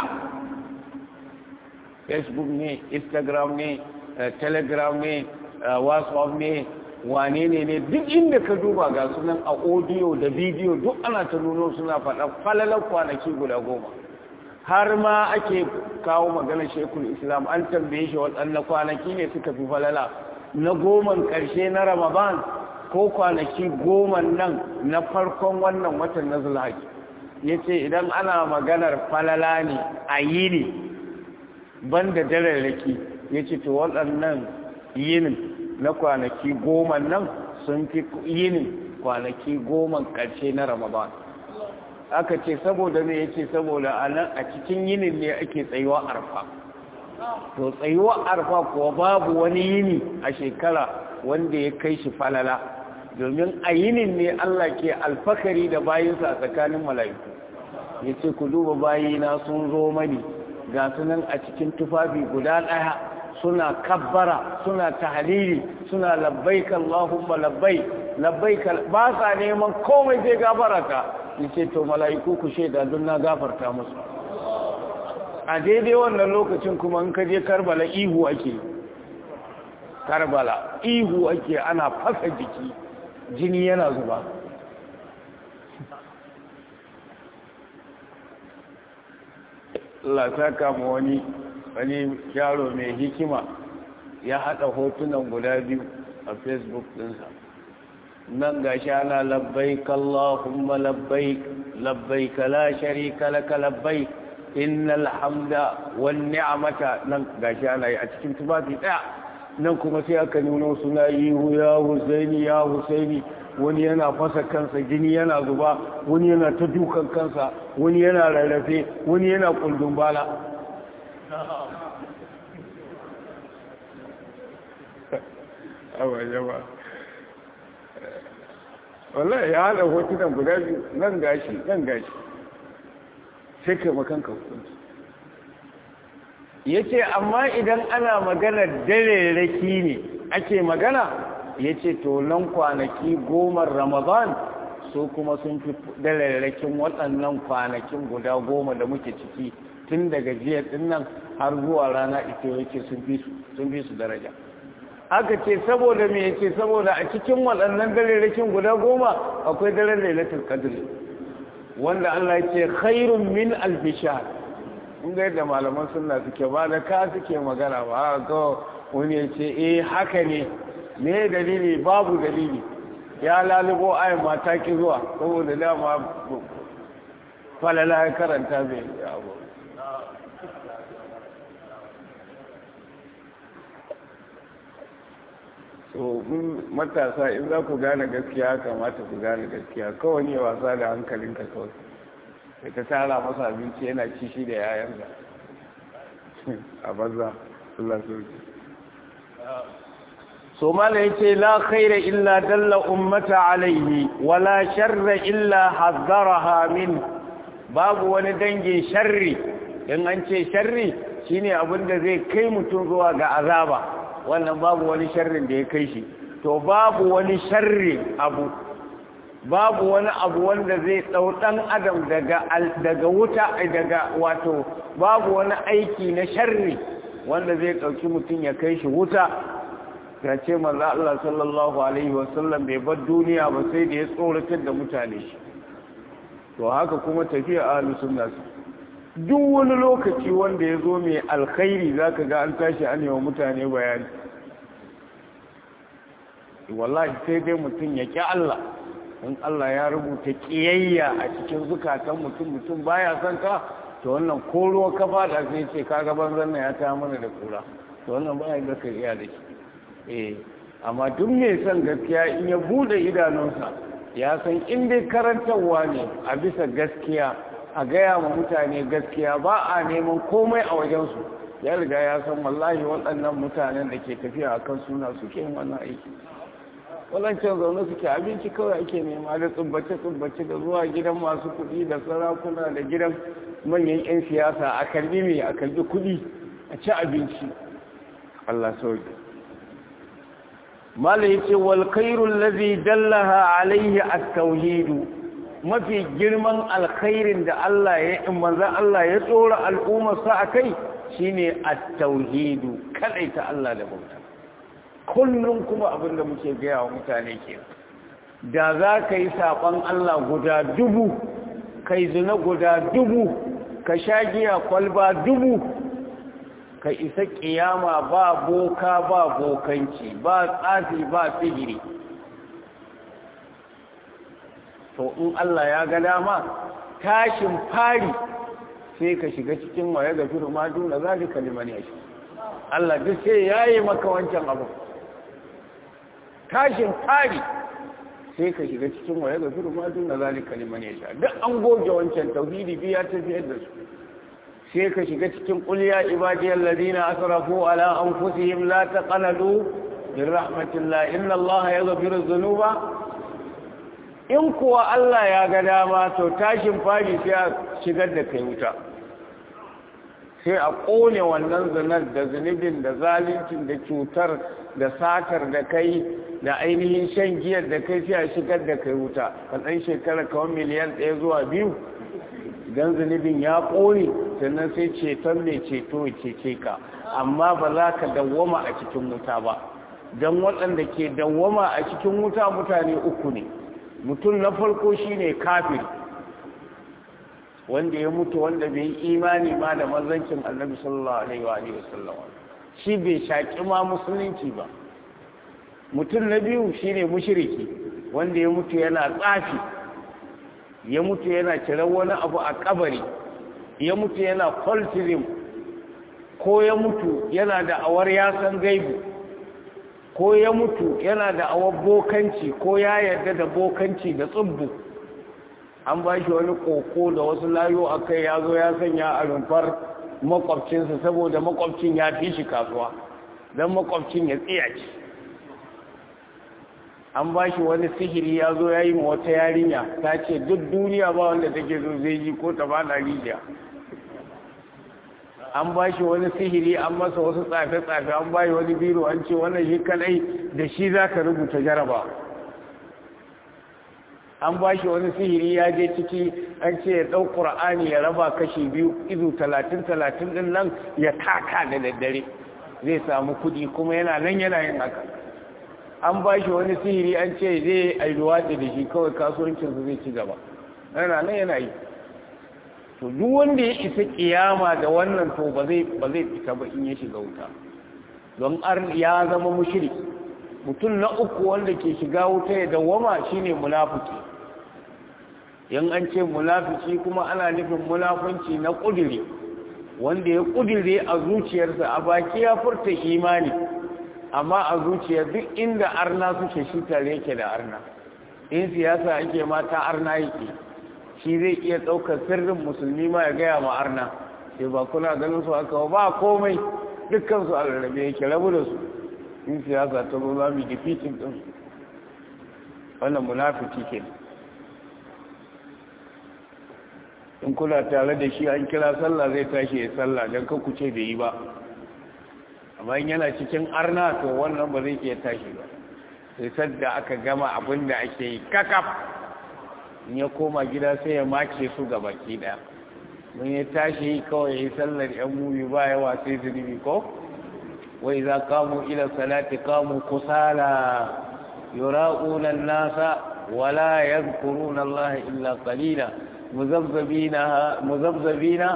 facebook ne instagram ne telegram ne whatsapp ne wane ne ne duk inda ka duba ga sunan a audio da bidiyo duk ana ta nuno suna faɗa falalar kwanaki guda goma har ma ake kawo magana shekul islam an tambaye shi waɗannan kwanaki ne suka fi falala na goman ƙarshe na ramadan ko kwanaki goma nan na farkon wannan watan na zulhaji ya ce idan ana maganar falala ne a yi ne ban da dararraki ya ce to waɗannan yinin na kwanaki goma nan sun fi yinin kwanaki goma ƙarshe na ramadan aka ce saboda ne ya ce saboda a nan a cikin yinin ne ake tsayuwa arfa to tsayuwa arfa kuwa babu wani yini a shekara wanda ya kai shi falala domin a yinin ne Allah ke alfakari da bayinsa a tsakanin mala'iku ya ce ku duba bayina sun zo mani ga sunan a cikin tufafi guda ɗaya suna kabbara suna tahalili suna labbaik Allahumma labbai labbaik ba sa neman komai zai gafarata yace to mala'iku ku shaida don na gafarta musu a daidai wannan lokacin kuma in ka je Karbala ihu ake Karbala ihu ake ana fasa jiki jini yana zuba Allah saka mu wani wani yaro mai hikima ya haɗa hotunan guda biyu a facebook ɗinsa nan ga shi ana labbai kallahumma labbai labbai la sharika laka labbai innal hamda wan ni'mata nan ga shi ana yi a cikin tufafi ɗaya nan kuma sai aka nuna suna yi ya husaini ya husaini wani yana fasa kansa jini yana zuba wani yana ta dukan kansa wani yana rarrafe wani yana kuldun bala awa yawa wallahi ya haɗa hotunan guda biyu nan gashi nan gashi sai kai makanka hukunci ya ce amma idan ana maganar dare raki ne ake magana ya ce to nan kwanaki goma ramadan su kuma sun fi dararrakin waɗannan kwanakin guda goma da muke ciki tun daga jiya ɗin nan har zuwa rana ita yake sun fi su daraja aka ce saboda me yace saboda a cikin waɗannan dararrakin guda goma akwai daren lailatul qadr wanda Allah ya ce khairun min alfishar in ga yadda malaman sunna suke ba da ka suke magana ba ga wani ya ce eh haka ne me dalili babu dalili ya lalubo ayin mata ki zuwa saboda dama falala ya karanta bai abu so matasa in za ku gane gaskiya kamata ku gane gaskiya kawai ne wasa da hankalinka kawai da ta tara masa abinci yana ci shi da yayan da a banza Allah sauki so mala yace la khaira illa dalla ummata alaihi wala sharra illa hazzaraha min babu wani dangin sharri in an ce sharri shine abin da zai kai mutum zuwa ga azaba wannan babu wani sharrin da ya kai shi to babu wani sharri abu babu wani abu wanda zai ɗau ɗan adam daga daga wuta daga wato babu wani aiki na sharri wanda zai ɗauki mutum ya kai shi wuta ya ce manzo Allah sallallahu alaihi wasallam bai bar duniya ba sai da ya tsoratar da mutane shi to haka kuma tafiya ahlus sunna duk wani lokaci wanda ya zo mai alkhairi zaka ga an tashi an yi wa mutane bayani wallahi sai dai mutum ya ƙi Allah in Allah ya rubuta ƙiyayya a cikin zukatan mutum mutum baya son ka to wannan ko ruwa ka fada sai ce ka ga banzan nan ya ta mana da kura to wannan baya da ka iya da shi eh amma duk mai son gaskiya in ya bude idanunsa ya san in dai karantarwa ne a bisa gaskiya a gaya ma mutane gaskiya ba a neman komai a wajensu ya riga ya san wallahi waɗannan mutanen da ke tafiya a kan suna suke yin wannan aiki wadancan zaune suke abinci kawai ake nema da tsubbace-tsubbace da zuwa gidan masu kuɗi da sarakuna da gidan manyan 'yan siyasa a karbi mai a karbi kuɗi a ci abinci Allah sauki mala yace wal khairul ladhi dallaha alayhi at-tauhid mafi girman alkhairin da Allah ya in manzon Allah ya tsora al'ummar sa akai shine at-tauhid kadaita Allah da bauta kullum kuma abinda muke gaya wa mutane ke da za ka yi saɓon Allah guda dubu kai zina guda dubu ka sha giya kwalba dubu ka isa ƙiyama ba boka ba bokanci ba tsafi ba sihiri to in Allah ya ga dama tashin fari sai ka shiga cikin waye ga firu ma duna zalika liman yashi Allah duk sai yayi maka wancan abu tashin fari sai ka shiga cikin waye ga firu ma duna zalika liman yashi duk an goge wancan tauhidi biya ta fiyar da su sai ka shiga cikin kulya ibadiyal ladina asrafu ala anfusihim la taqnatu min rahmatillah inna allaha yaghfiru dhunuba in kuwa Allah ya ga dama to tashin fari sai a shigar da kai wuta sai a ƙone wannan zinar da zunubin da zaluncin da cutar da satar da kai da ainihin shan giyar da kai sai a shigar da kai wuta ka ɗan shekara kawai miliyan ɗaya zuwa biyu don zunubin ya ƙone sannan sai ceton mai ceto ya cece ka amma ba za ka dawwama a cikin wuta ba don waɗanda ke dawwama a cikin wuta mutane uku ne mutum na farko shine kafir wanda ya mutu wanda bai yi imani ma da manzancin annabi sallallahu alaihi wa alihi wasallam shi bai shaki ma musulunci ba mutum na biyu shine mushriki wanda ya mutu yana tsafi ya mutu yana cirar wani abu a kabari ya mutu yana cultism ko ya mutu yana da awar yasan gaibu ko ya mutu yana da awar bokanci ko ya yarda da bokanci da tsubbu an ba shi wani koko da wasu layo a kai ya zo ya sanya a rumfar makwabcinsa saboda makwabcin ya fi shi kasuwa don makwabcin ya tsiyaci an ba shi wani sihiri ya zo ya yi ma wata yarinya ta ce duk duniya ba wanda take zo zai yi ko ta fada rijiya an ba shi wani sihiri an masa wasu tsafe-tsafe an ba shi wani biro an ce wannan shi kadai da shi za ka rubuta jaraba an ba shi wani sihiri ya je ciki an ce ya ɗau ƙura'ani ya raba kashi biyu izu talatin-talatin ɗin nan ya taka da daddare zai samu kuɗi kuma yana nan yana yin haka an ba shi wani sihiri an ce zai ailuwa da shi kawai kasuwancinsa zai ci gaba yana nan yana yi to duk wanda ya isa kiyama da wannan to ba zai ba zai fita ba in ya shiga wuta don ar ya zama mushriki mutum na uku wanda ke shiga wuta ya dawwama shine munafiki yan an ce munafiki kuma ana nufin munafunci na kudiri wanda ya kudire a zuciyarsa a baki ya furta imani amma a zuciya duk inda arna suke shi tare yake da arna in siyasa ake mata arna yake shi zai iya ɗaukar sirrin musulmi ma ya gaya ma arna sai ba kuna ganin su aka ba komai dukkan su alrabe yake rabu da su in siyasa ta zo za mu yi defeating din wannan munafiki ke in kuna tare da shi an kira sallah zai tashi ya sallah don kan ce bai yi ba amma in yana cikin arna to wannan ba zai iya tashi ba sai sadda aka gama abin da ake yi kakaf in ya koma gida sai ya make su ga baki daya mun ya tashi kawai ya yi sallar yan mubi ba yawa sai zunubi ko wai za kamu ila salati kamu kusala yura'una nasa wala yadhkuruna Allah illa qalila muzabzabina muzabzabina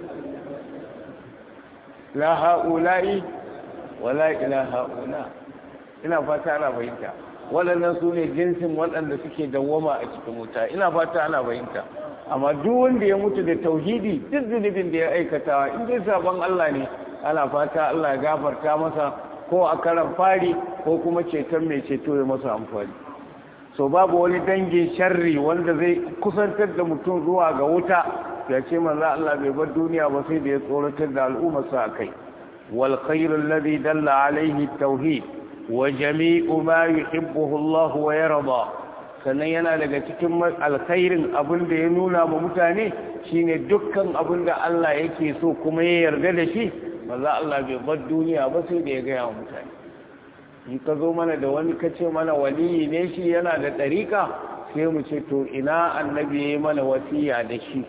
la haula'i wala ila haula ina fata ana fahimta waɗannan su ne jinsin waɗanda suke dawwama a cikin wuta ina fata ana fahimta amma duk wanda ya mutu da tauhidi duk zunubin da ya aikata in dai sabon Allah ne ana fata Allah ya gafarta masa ko a karan fari ko kuma ceton mai ceto ya masa amfani so babu wani dangin sharri wanda zai kusantar da mutum zuwa ga wuta ya ce manzo Allah bai bar duniya ba sai da ya tsoratar da al'ummarsa a kai wal khairul ladhi dalla alaihi tauhid wa jami'u ma yuhibbuhu Allah wa yarda sannan yana daga cikin alkhairin abin da ya nuna ma mutane shine dukkan abin da Allah yake so kuma ya yarda da shi maza Allah bai bar duniya ba sai da ya gaya wa mutane in ka zo mana da wani ka ce mana waliyi ne shi yana da ɗariƙa sai mu ce to ina annabi ya yi mana wasiya da shi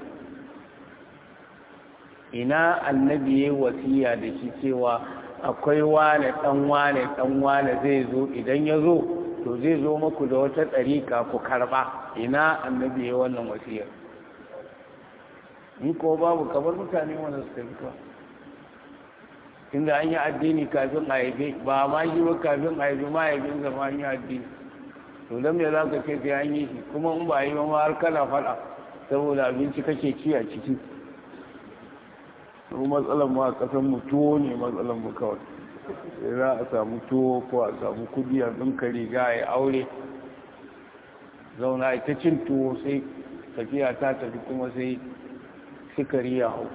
ina annabi ya yi wasiya da shi cewa akwai wane ɗan wane ɗan wane zai zo idan ya zo to zai zo maku da wata ɗariƙa ku karɓa ina annabi ya yi wannan wasiyar in ko babu kamar mutane wanda suka fi kawai inda an yi addini kafin a haife ba ma shi ba kafin a haife mahaifin zama an yi addini to don me za ka ce sai an yi shi kuma in ba a yi ba ma har kana faɗa saboda abinci kake ci a ciki mu matsalar mu a ƙasar mu tuwo ne matsalar mu kawai sai za a samu tuwo ko a samu kudi a ɗinka riga a yi aure zauna ita cin tuwo sai tafiya ta tafi kuma sai sikari ya hau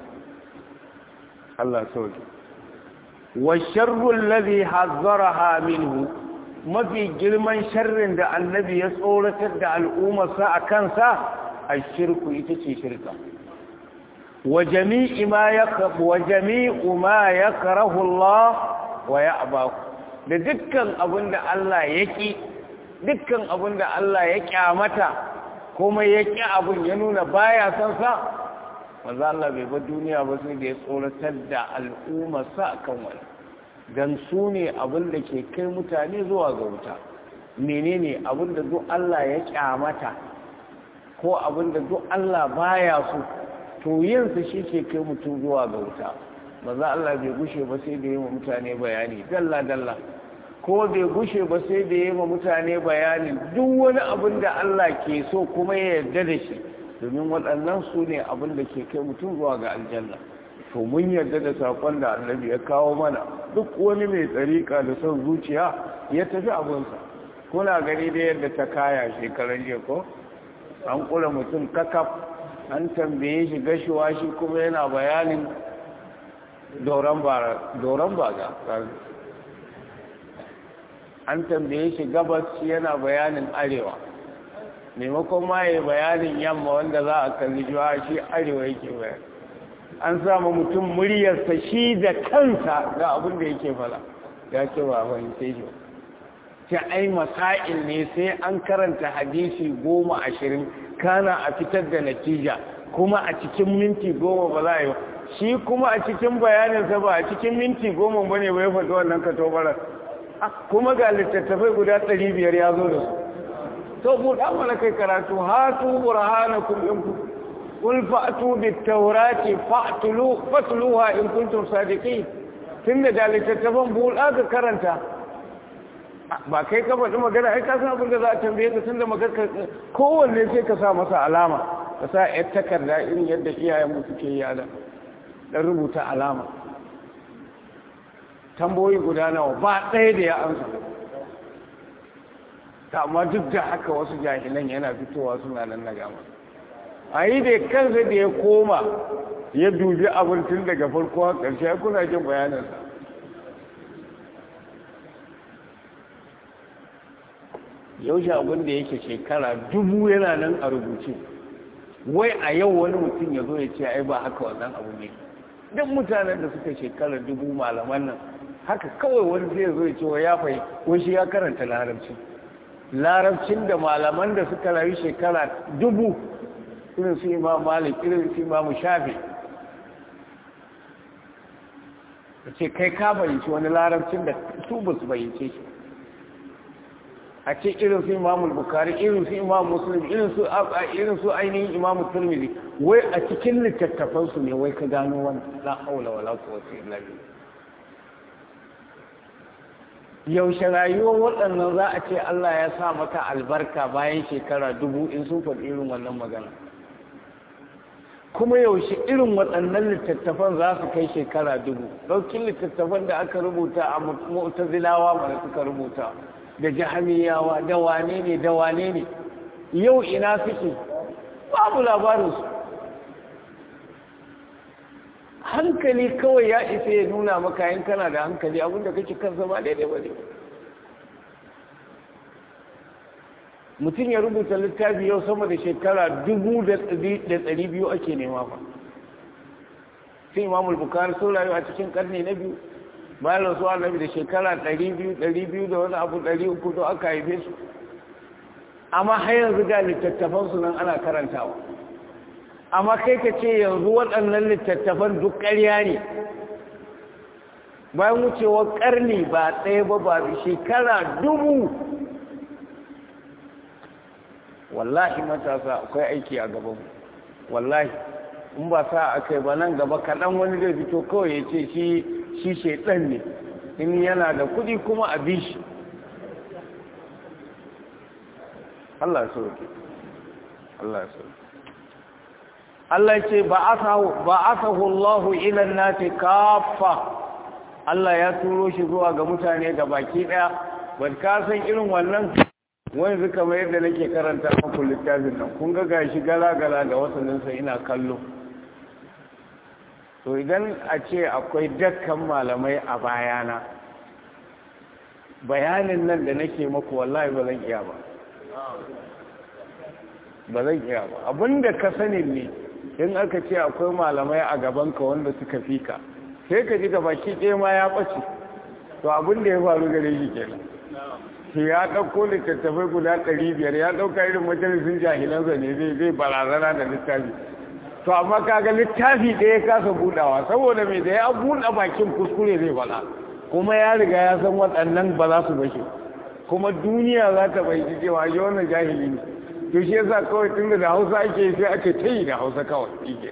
Allah sauki والشر الذي حذرها منه mafi girman sharrin da annabi ya tsoratar da al'ummarsa a kansa a shirku ita ce shirka wa jami'i ma ya wa jami'u ma ya karahu Allah wa ya abaku da dukkan abin da Allah ya ƙi dukkan abin da Allah ya ƙyamata kuma ya ƙi abin ya nuna baya son sa manzo Allah bai bar duniya ba sai da ya tsoratar da al'ummarsa akan wani dan su ne abin da ke kai mutane zuwa ga wuta menene abin da duk Allah ya kyamata ko abin da duk Allah baya so to yin sa shi ke kai mutum zuwa ga wuta manzo Allah bai gushe ba sai da yi wa mutane bayani dalla dalla ko bai gushe ba sai da yi wa mutane bayani duk wani abin da Allah ke so kuma ya yarda da shi domin waɗannan su ne abin da ke kai mutum zuwa ga aljanna to mun yarda da saƙon da annabi ya kawo mana duk wani mai tsarika da son zuciya ya tafi abinsa kuna gani da yadda ta kaya shekaran jiya ko an kula mutum kakaf an tambaye shi gashuwa shi kuma yana bayanin doron baga an tambaye shi gabas shi yana bayanin arewa maimakon ma ya bayanin yamma wanda za a kalli juwa shi arewa yake bayan an samu mutum muryarsa shi da kansa ga abin da yake fala ya ce ba fahimce shi ta ai masail ne sai an karanta hadisi goma ashirin kana a fitar da natija kuma a cikin minti goma ba za a yi ba shi kuma a cikin bayaninsa ba a cikin minti goma ba ne bai faɗi wannan katobarar kuma ga littattafai guda ɗari biyar ya zo da su to buɗa mana kai karatu hatu burhanakum in ku qul fa'tu bit tawrati fa'tulu fatluha in kuntum sadiqin tunda da littattafan buɗa ka karanta ba kai ka faɗi magana ai ka san abin da za a tambaye ka tunda magana kowanne sai ka sa masa alama ka sa yar takarda irin yadda iyayen mu suke yi da dan rubuta alama tamboyi guda nawa ba ɗaya da ya amsa ta amma duk da haka wasu jahilan yana fitowa suna nan na gama a yi da kansa da ya koma ya dubi abin tun daga farko a ƙarshe ya kuna jin bayanansa yaushe abin da yake shekara dubu yana nan a rubuce wai a yau wani mutum ya zo ya ce ai ba haka wannan abu ne duk mutanen da suka shekara dubu malaman nan haka kawai wani zai zo ya ce wa ya fai wani shi ya karanta larabci larabcin da malaman da suka rayu shekara dubu irin su imam malik irin su imam shafi da ce kai ka fahimci wani larabcin da su ba su fahimce shi a ce irin su imam bukari irin su imam muslim irin su irin su ainihin imam turmizi wai a cikin littattafansu ne wai ka gano wani la haula wala quwwata illa billah yaushe rayuwar waɗannan za a ce Allah ya sa maka albarka bayan shekara dubu in sun faɗi irin wannan magana kuma yaushe irin waɗannan littattafan za su kai shekara dubu ɗaukin littattafan da aka rubuta a mu'tazilawa mana suka rubuta da jahamiyawa da wane ne da wane ne yau ina suke babu labarinsu hankali kawai ya isa ya nuna maka yin kana da hankali abinda kake kansa ba daidai ba ne mutum ya rubuta littafi yau sama da shekara dubu da ɗari biyu ake nema fa sai imamul bukari sun rayu a cikin karni na biyu bayan rasu annabi da shekara ɗari biyu ɗari biyu da wani abu ɗari uku to aka haife su amma har yanzu ga littattafansu nan ana karantawa amma kai ka ce yanzu waɗannan littattafan duk ƙarya ne bayan wucewar ƙarni ba ɗaya ba ba shekara dubu wallahi matasa akwai aiki a gaban wallahi in ba sa a kai ba nan gaba kaɗan wani zai fito kawai ya ce shi shi shaiɗan ne in yana da kuɗi kuma a bi shi Allah sauke Allah sauke Allah ce ba asahu Allah ilan nati kafa Allah ya turo shi zuwa ga mutane ga baki daya ban ka san irin wannan wani zuka mai yadda nake karanta muku littafin nan kun ga gashi gala-gala da wasanninsa ina kallo to idan a ce akwai dakkan malamai a bayana bayanin nan da nake maku wallahi ba zan iya ba ba zan iya ba abinda ka sani ne in aka ce akwai malamai a gabanka wanda suka fi ka sai ka ji baki ɗaya ma ya ɓace to abinda ya faru gare shi kenan shi ya ɗauko littattafai guda ɗari biyar ya ɗauka irin majalisun jahilansa ne zai zai barazana da littafi to amma kaga littafi da ya kasa buɗawa saboda mai da ya buɗe bakin kuskure zai faɗa kuma ya riga ya san waɗannan ba za su bashe kuma duniya za ta bai ji cewa yi wannan jahili ne to shi yasa kawai tun da hausa ake sai ake ta yi da hausa kawai ike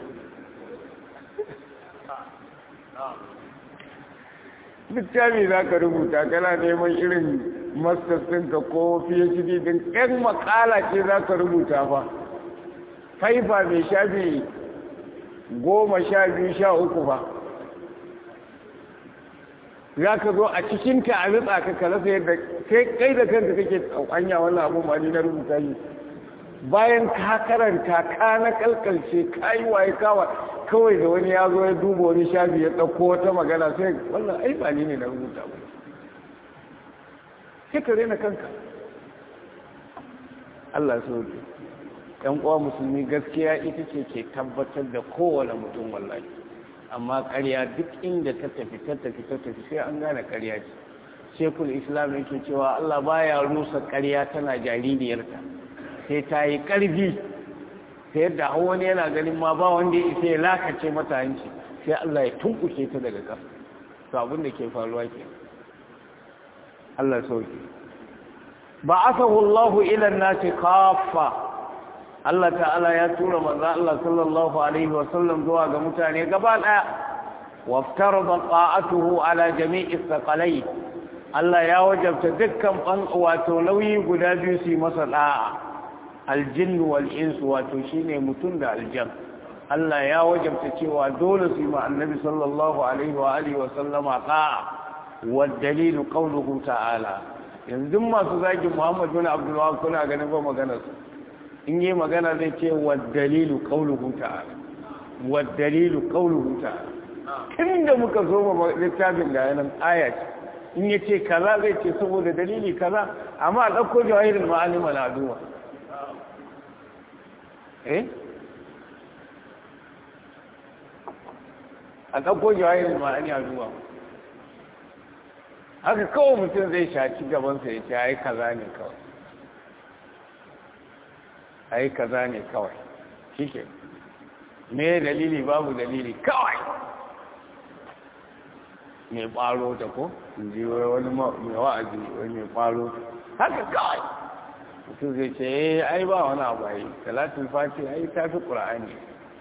littafi za ka rubuta kana neman irin masters ɗinka ko phd din ɗan makala ce za ka rubuta fa faifa mai shafi goma sha biyu sha uku fa za ka zo a cikinta a ritsa ka kalasa yadda kai da kanka kake hanya wannan abun ba ni na rubuta shi bayan ka karanta ka na kalkalce ka yi waye kawa kawai da wani ya zo ya duba wani shafi ya ɗauko wata magana sai wannan ai ba ni ne na rubuta ba sai ka rena kanka Allah so ne ɗan uwa musulmi gaskiya ita ce ke tabbatar da kowane mutum wallahi amma ƙarya duk inda ta tafi ta tafi ta tafi sai an gane ƙarya ce shekul islam yake cewa Allah baya rusa ƙarya tana jaririyarta sai ta yi ƙarfi ta yadda hau wani yana ganin ma ba wanda ya isa ya lakace mata hanci sai Allah ya tunkuke ta daga ƙasa to abin da ke faruwa ke Allah sauke ba asahu Allah ila nasi kafa Allah ta'ala ya tura manzo Allah sallallahu alaihi wa sallam zuwa ga mutane gaba daya waftarada ta'atuhu ala jami'i thaqalai Allah ya wajabta dukkan ban wato nauyi guda biyu su masa da'a aljin wal ins wato shine mutum da aljan Allah ya wajabta cewa dole su yi ma annabi sallallahu alaihi wa alihi wa sallama da'a wa dalilu qawluhu ta'ala yanzu masu zagi Muhammad bin Abdul Wahab kuna ganin ba maganar su in yi magana zai ce wa dalilu qawluhu ta'ala wa dalilu qawluhu ta'ala inda muka zo ma littafin ga yanan aya in yace kaza zai ce saboda dalili kaza amma a dauko jawahirul ma'alim al-aduwa eh a ɗauko jawayin ma'ani a zuwa haka kawai mutum zai shaci gabansa ya ce ai kaza ne kawai ai kaza ne kawai shike me dalili babu dalili kawai mai ɓaro ta ko in ji wani mai wa'azi wani mai ɓaro haka kawai mutum zai ce eh ai ba wani abu ai talatin fati ai ta fi ƙura'ani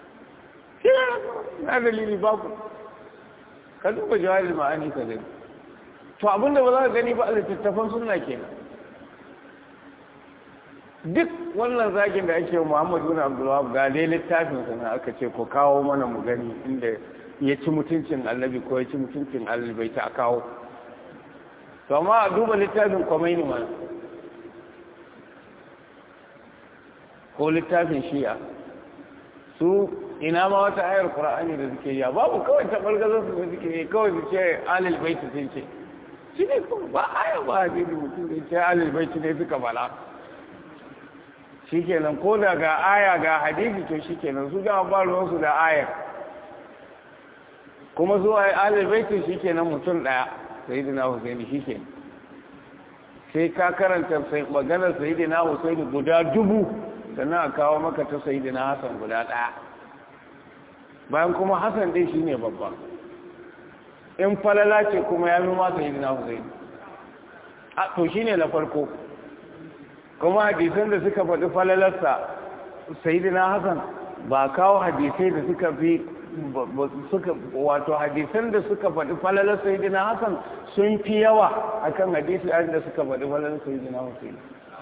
na dalili babu ka duba jawabin ma'ani ka gani to abinda ba za ka gani ba a littattafan suna kenan duk wannan zagin da ake muhammadu na abdullawab ga dai littafin sana aka ce ko kawo mana mu gani inda ya ci mutuncin annabi ko ya ci mutuncin alibai ta kawo to amma a duba littafin kwamaini ma ko littafin shi'a su ina ma wata ayar qur'ani da suke yi babu kawai ta bargazar su suke yi kawai su ce alil baiti sun ce shi ne kuma ba aya ba hadisi mutum da ce alil baiti ne suka bala shikenan ko da ga aya ga hadisi to shikenan su ga ba ruwan su da ayar kuma zuwa alil baiti shikenan mutum daya sayyidina husaini shikenan sai ka karanta maganar sayyidina husaini guda dubu sannan a kawo maka ta sayyidina hasan guda daya bayan kuma hassan dai shi ne babba in falala ce kuma ya fi masa yi na husaini a to shi ne na farko kuma hadisan da suka faɗi falalarsa sayidina hassan ba kawo hadisai da suka fi suka wato hadisan da suka faɗi falalar sayidina hassan sun fi yawa akan hadisi da suka faɗi falalar sayidina husaini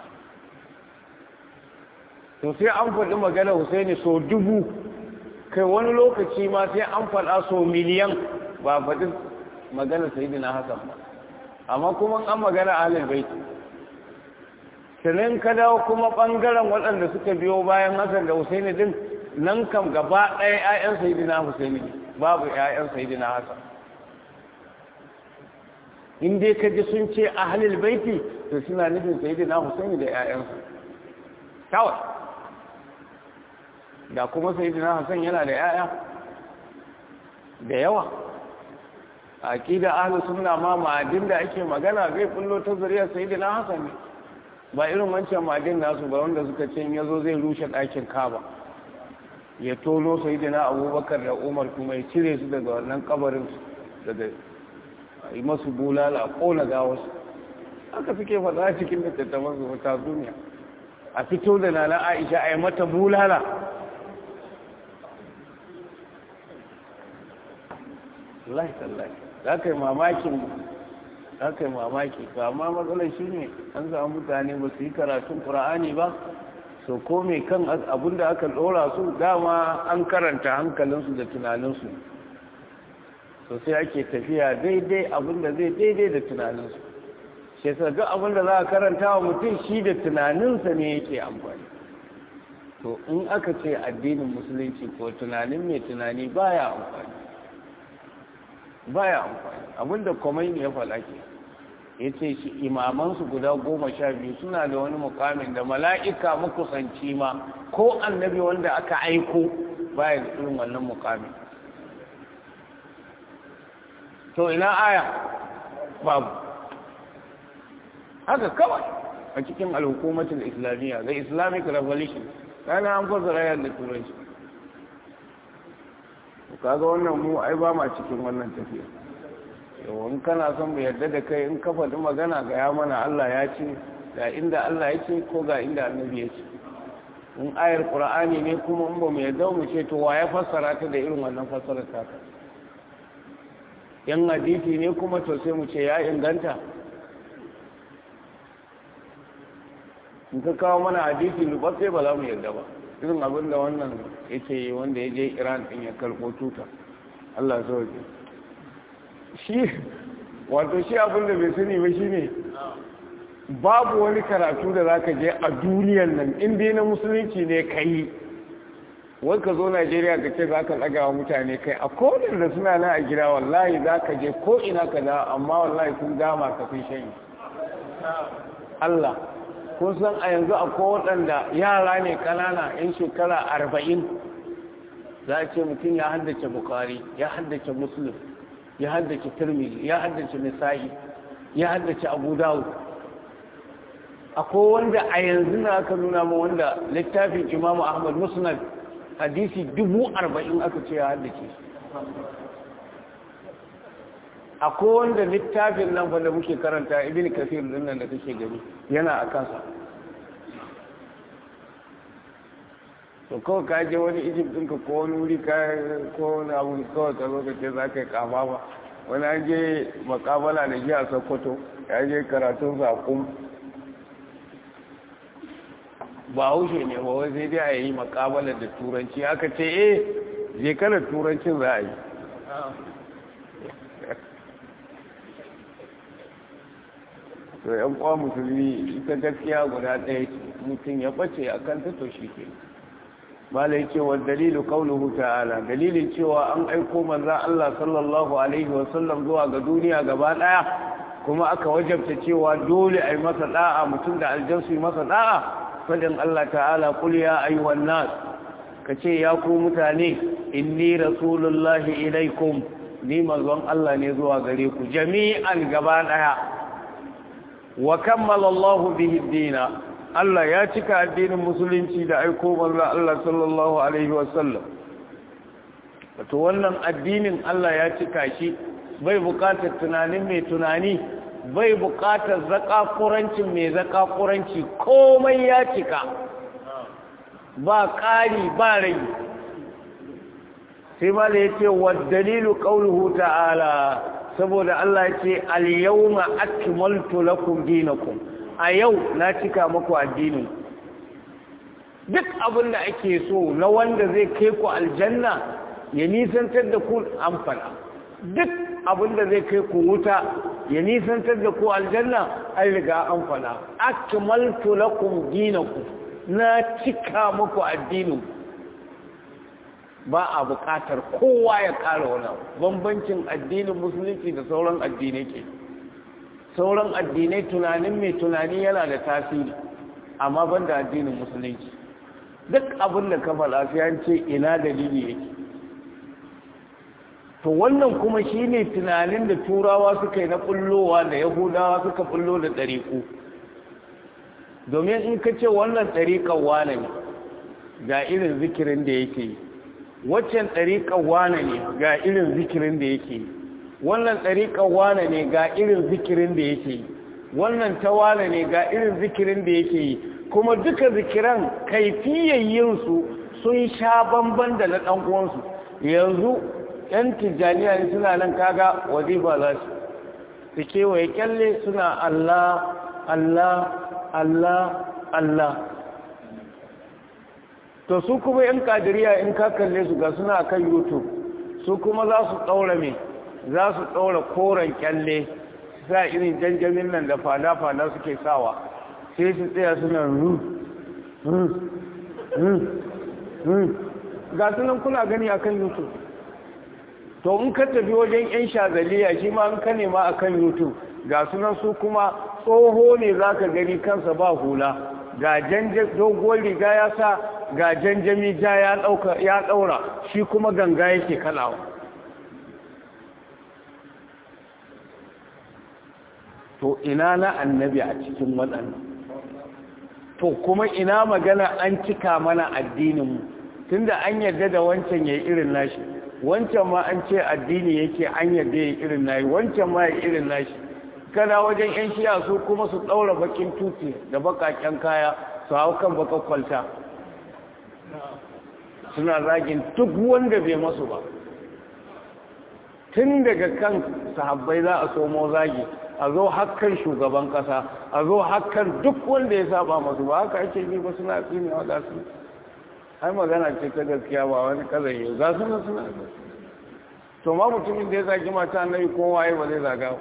to sai an faɗi magana husaini so dubu kai wani lokaci ma sai an faɗa so miliyan ba faɗi magana sayidina hasan ba amma kuma an magana ahlul baiti sannan ka dawo kuma ɓangaren waɗanda suka biyo bayan hasan da husaini din nan kam gaba ɗaya 'ya'yan sayidina husaini babu 'ya'yan sayidina hasan in dai ka ji sun ce ahlul baiti to suna nufin sayyidina Husaini da ƴaƴansa kawai da kuma sayyidina Hassan yana da ƴaƴa da yawa aqida ahlus sunna ma ma'adin da ake magana zai kullo ta zuriyar sayyidina Hassan ne ba irin wancan ma'adin nasu ba wanda suka ce yazo zai rushe ɗakin Kaaba ya tono sayyidina Abubakar da Umar kuma ya cire su daga wannan kabarin daga yi masu bulala kona gawarsu haka suke faɗa cikin littattafan su ta duniya a fito da nana Aisha a yi mata bulala Allah tallahi za ka yi mamakin za ka yi mamaki ba amma matsalar shi ne an samu mutane ba su yi karatun ƙura'ani ba so ko mai kan abin da aka ɗora su dama an karanta hankalinsu da tunaninsu so sai ake tafiya daidai abin da zai daidai da tunaninsu shi sa duk abin da za a karanta wa mutum shi da tunaninsa ne yake amfani to in aka ce addinin musulunci ko tunanin mai tunani baya amfani baya amfani abinda komai ne ya faɗa ke ya ce shi imamansu guda goma sha biyu suna da wani mukamin da mala'ika makusanci ma ko annabi wanda aka aiko baya da irin wannan mukamin to ina aya babu haka kawai a cikin al'hukumatin islamiyya the islamic revolution kana an fasara yadda turanci kaga wannan mu ai ba ma cikin wannan tafiya yawan kana son mu yarda da kai in ka faɗi magana ga ya mana Allah ya ce ga inda Allah ya ce ko ga inda annabi ya ce in ayar qur'ani ne kuma in ba mu yarda mu ce to wa ya fassara ta da irin wannan fassarar ta yan hadisi ne kuma to sai mu ce ya inganta in ka kawo mana hadisi lubatse ba za mu yarda ba irin abin da wannan yake wanda ya je iran din ya karɓo tuta allah sauke shi wato shi abin da bai sani ba shi ne babu wani karatu da za ka je a duniyan nan inda na musulunci ne ka yi wai ka zo najeriya ka ce za ka ɗaga wa mutane kai a kodin da suna na a gida wallahi za ka je ko ina ka da amma wallahi sun dama ka fi shan allah kun san a yanzu akwai waɗanda yara ne ƙanana 'yan shekara arba'in za a ce mutum ya haddace bukari ya haddace muslim ya haddace turmili ya haddace nisa'i ya haddace abu dawud akwai wanda a yanzu na aka nuna ma wanda littafin imamu ahmad musnad hadisi dubu arba'in aka ce ya haddace akwai wanda littafin nan da muke karanta ibn kafir din nan da kake gani yana a kansa to kawai ka je wani egypt ɗinka ko wani wuri ka ko wani abu kawai ka zo ka ce za ka yi kama ba wani an je makabala da shi a sokoto ya je karatun saƙon ba haushe ne ba wai sai dai a yi makabala da turanci aka ce eh je kana turancin za a yi to yan kwa musulmi ita gaskiya guda ɗaya mutum ya ɓace a kanta to shi ke malai cewa dalilu kauluhu ta'ala dalilin cewa an aiko manza Allah sallallahu alaihi wasallam zuwa ga duniya gaba ɗaya kuma aka wajabta cewa dole a yi masa ɗa'a mutum da aljansu yi masa ɗa'a fadin Allah ta'ala kul ya ayyuhan nas ka ce ya ku mutane inni rasulullahi ilaikum ni manzon Allah ne zuwa gare ku jami'an gaba ɗaya wa kammala Allah bihi dina Allah ya cika addinin musulunci da aiko manzo Allah sallallahu alaihi wasallam wato wannan addinin Allah ya cika shi bai buƙatar tunanin mai tunani bai buƙatar zakakurancin mai zakakuranci komai ya cika ba ƙari ba rai sai ma da yace wa dalilu qawluhu ta'ala saboda Allah ya ce al-yawma akmaltu lakum dinakum a yau na cika muku addinin duk abin da ake so na wanda zai kai ku aljanna ya nisantar da ku amfana duk abin da zai kai ku wuta ya nisantar da ku aljanna an riga amfana akmaltu lakum dinakum na cika muku addinin ba a buƙatar kowa ya ƙara wani bambancin addinin musulunci da sauran addinai ke sauran addinai tunanin mai tunani yana da tasiri amma ban da addinin musulunci duk abin da ka faɗa sai ce ina dalili yake to wannan kuma shine tunanin da turawa suka yi na bullowa da yahudawa suka bullo da ɗariƙu domin in ka ce wannan ɗariƙar wane ne ga irin zikirin da yake yi waccan ɗariƙar wane ne ga irin zikirin da yake yi wannan ɗariƙar wane ne ga irin zikirin da yake yi wannan ta wane ne ga irin zikirin da yake yi kuma duka zikiran kaifiyayyinsu sun sha bamban da na ɗan uwansu yanzu ‘yan tijjaniya ne suna nan kaga wazifa za su su kewaye kyalle suna Allah Allah Allah Allah to su kuma ‘yan kadiriya in ka kalle su ga suna kan youtube su kuma za su ɗaura mai za su ɗaura koren kyalle sa irin janjamin nan da fada-fada suke sawa sai su tsaya suna ru ga sunan kuna gani akan youtube to in ka tafi wajen yan shazaliya shi ma in ka nema akan youtube ga sunan su kuma tsoho ne za ka gani kansa ba hula ga doguwar riga ya sa ga janjami ja ya ɗaura shi kuma ganga yake kalawa to ina na annabi a cikin waɗannan to kuma ina magana an cika mana addininmu tunda an yarda da wancan ya irin nashi wancan ma an ce addini yake an yarda ya irin nashi wancan ma ya irin nashi kada wajen yan shiya su kuma su ɗaura bakin tuti da bakaken kaya su hau kan bakar kwalta suna zagin duk wanda bai masu ba tun daga kan sahabbai za a somo zagi a zo hakan shugaban kasa a zo hakan duk wanda ya saba masu ba haka ake yi ba suna tsini wa gasu ai magana ce ta gaskiya ba wani kazan yau za su nan suna to ma mutumin da ya zagi mata annabi ko waye ba zai zaga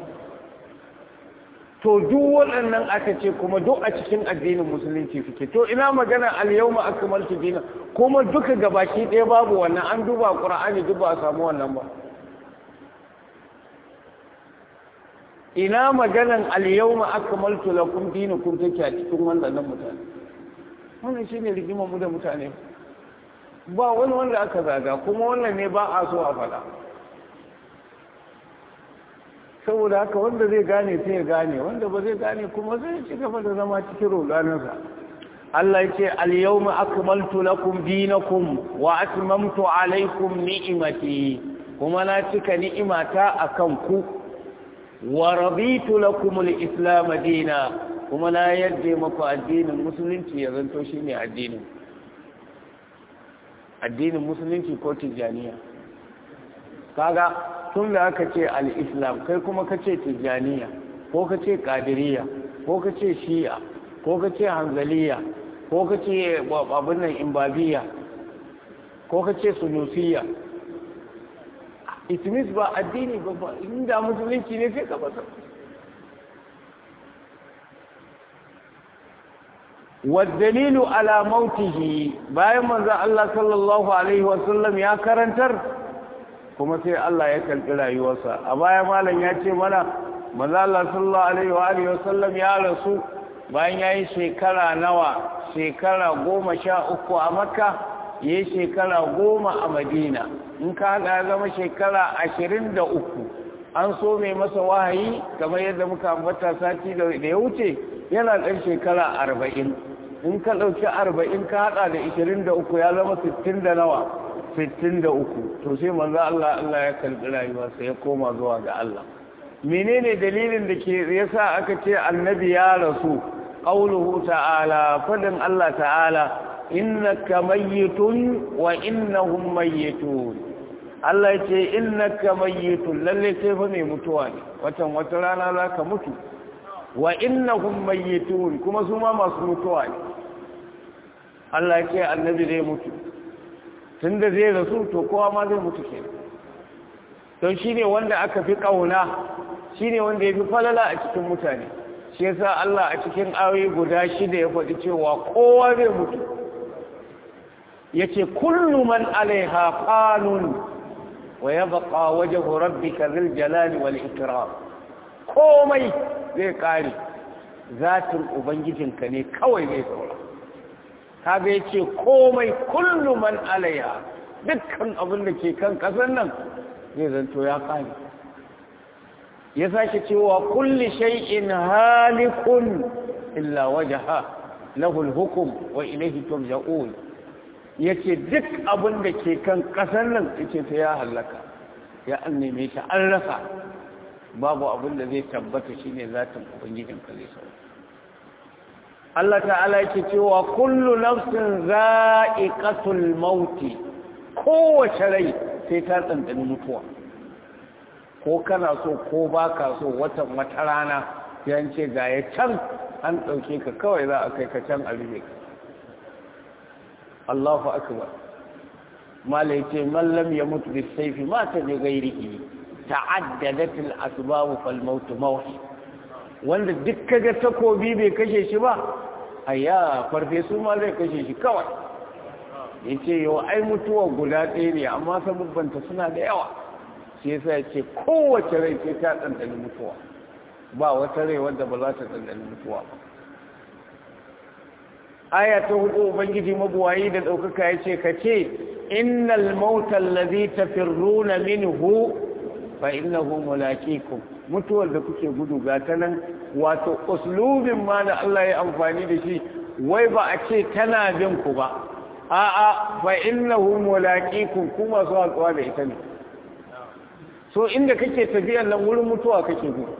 to duk waɗannan aka ce kuma duk a cikin addinin musulunci suke to ina magana al-yawma akmaltu dina kuma duka gabaki ɗaya babu wannan an duba qur'ani duk ba a samu wannan ba ina maganan al-yawma akmaltu lakum dinakum take a cikin wannan mutane wannan shine rigimar mu da mutane ba wani wanda aka zaga kuma wannan ne ba a so a faɗa saboda haka wanda zai gane sai ya gane wanda ba zai gane kuma zai ci gaba da zama cikin roganinsa Allah ya ce al-yawma akmaltu lakum dinakum wa atmamtu alaykum ni'mati kuma na cika ni'imata akan ku wa raditu lakum al-islam dina kuma na yadda maku addinin musulunci ya zanto shine addinin addinin musulunci ko tijaniya kaga tun da aka ce al-islam kai kuma ka ce tijaniya ko ka ce kadiriya ko ka ce shi'a ko ka ce hanzaliya ko ka ce abin nan imbabiya ko ka ce sunusiya itimis ba addini ba ba inda musulunci ne sai ka bata والدليل على موته bayan manzon Allah sallallahu alaihi wasallam ya karantar kuma sai Allah ya kalbi rayuwarsa a baya malam ya ce mana manzon Allah sallallahu alaihi wa alihi wasallam ya rasu bayan yayi shekara nawa shekara goma sha uku a Makka yayi shekara goma a Madina in ka ga zama shekara ashirin da uku an so mai masa wahayi kamar yadda muka ambata sati da ya wuce yana ɗan shekara arba'in in ka ɗauki arba'in ka haɗa da ishirin da uku ya zama sittin da nawa sittin da uku to sai manzo Allah Allah ya karɓi rayuwarsa ya koma zuwa ga Allah menene dalilin da ke yasa aka ce annabi ya rasu qauluhu ta'ala fadin Allah ta'ala innaka mayyitun wa innahum mayyitun Allah ya ce innaka mayyitun lalle kai fa mai mutuwa ne watan wata rana zaka mutu wa innahum mayyitun kuma su ma masu mutuwa ne Allah ya ce annabi zai mutu tunda zai rasu to kowa ma zai mutu ke don shine wanda aka fi kauna shine wanda ya fi falala a cikin mutane shi yasa Allah a cikin ayoyi guda shida ya faɗi cewa kowa zai mutu yace kullu man alaiha qanun wa yabqa wajhu rabbika dhil jalali wal ikram komai zai kare zatin ubangijinka ne kawai zai saura kaga yace komai kullu man alaiha dukkan abin da ke kan kasar nan zai zanto ya kare ya sake cewa kulli shay'in halikun illa wajha lahu al-hukm wa ilayhi turja'un yace duk abin da ke kan kasar nan yace sai ya halaka ya anneme shi an rasa babu abin da zai tabbata shine zatin ubangijin ka zai sauka Allah ta'ala yake cewa kullu nafsin za'iqatul mauti kowace rai sai ta tsantsani mutuwa ko kana so ko baka so watan wata rana yan ce ga ya can an ɗauke ka kawai za a kai ka can a rufe ka Allahu akbar mala yace man lam yamut bis sayfi mata bi ghairihi ta'addadat al asbab fal maut mawhi wanda duk kaga takobi bai kashe shi ba aya farfesu ma zai kashe shi kawai yace yau ai mutuwa guda ɗaya ne amma sabubbanta suna da yawa shi yasa yace kowace rai sai ta ɗanɗani mutuwa ba wata rai wanda ba za ta ɗanɗani mutuwa ba aya ta hudu ubangiji mabuwayi da ɗaukaka ya ce ka ce innal mautal ladhi tafirruna minhu fa innahu mulaqikum mutuwar da kuke gudu ga ta nan wato uslubin ma da Allah ya amfani da shi wai ba a ce tana bin ku ba a'a fa innahu mulaqikum kuma su hatsuwa da ita ne so inda kake tafiyar nan wurin mutuwa kake gudu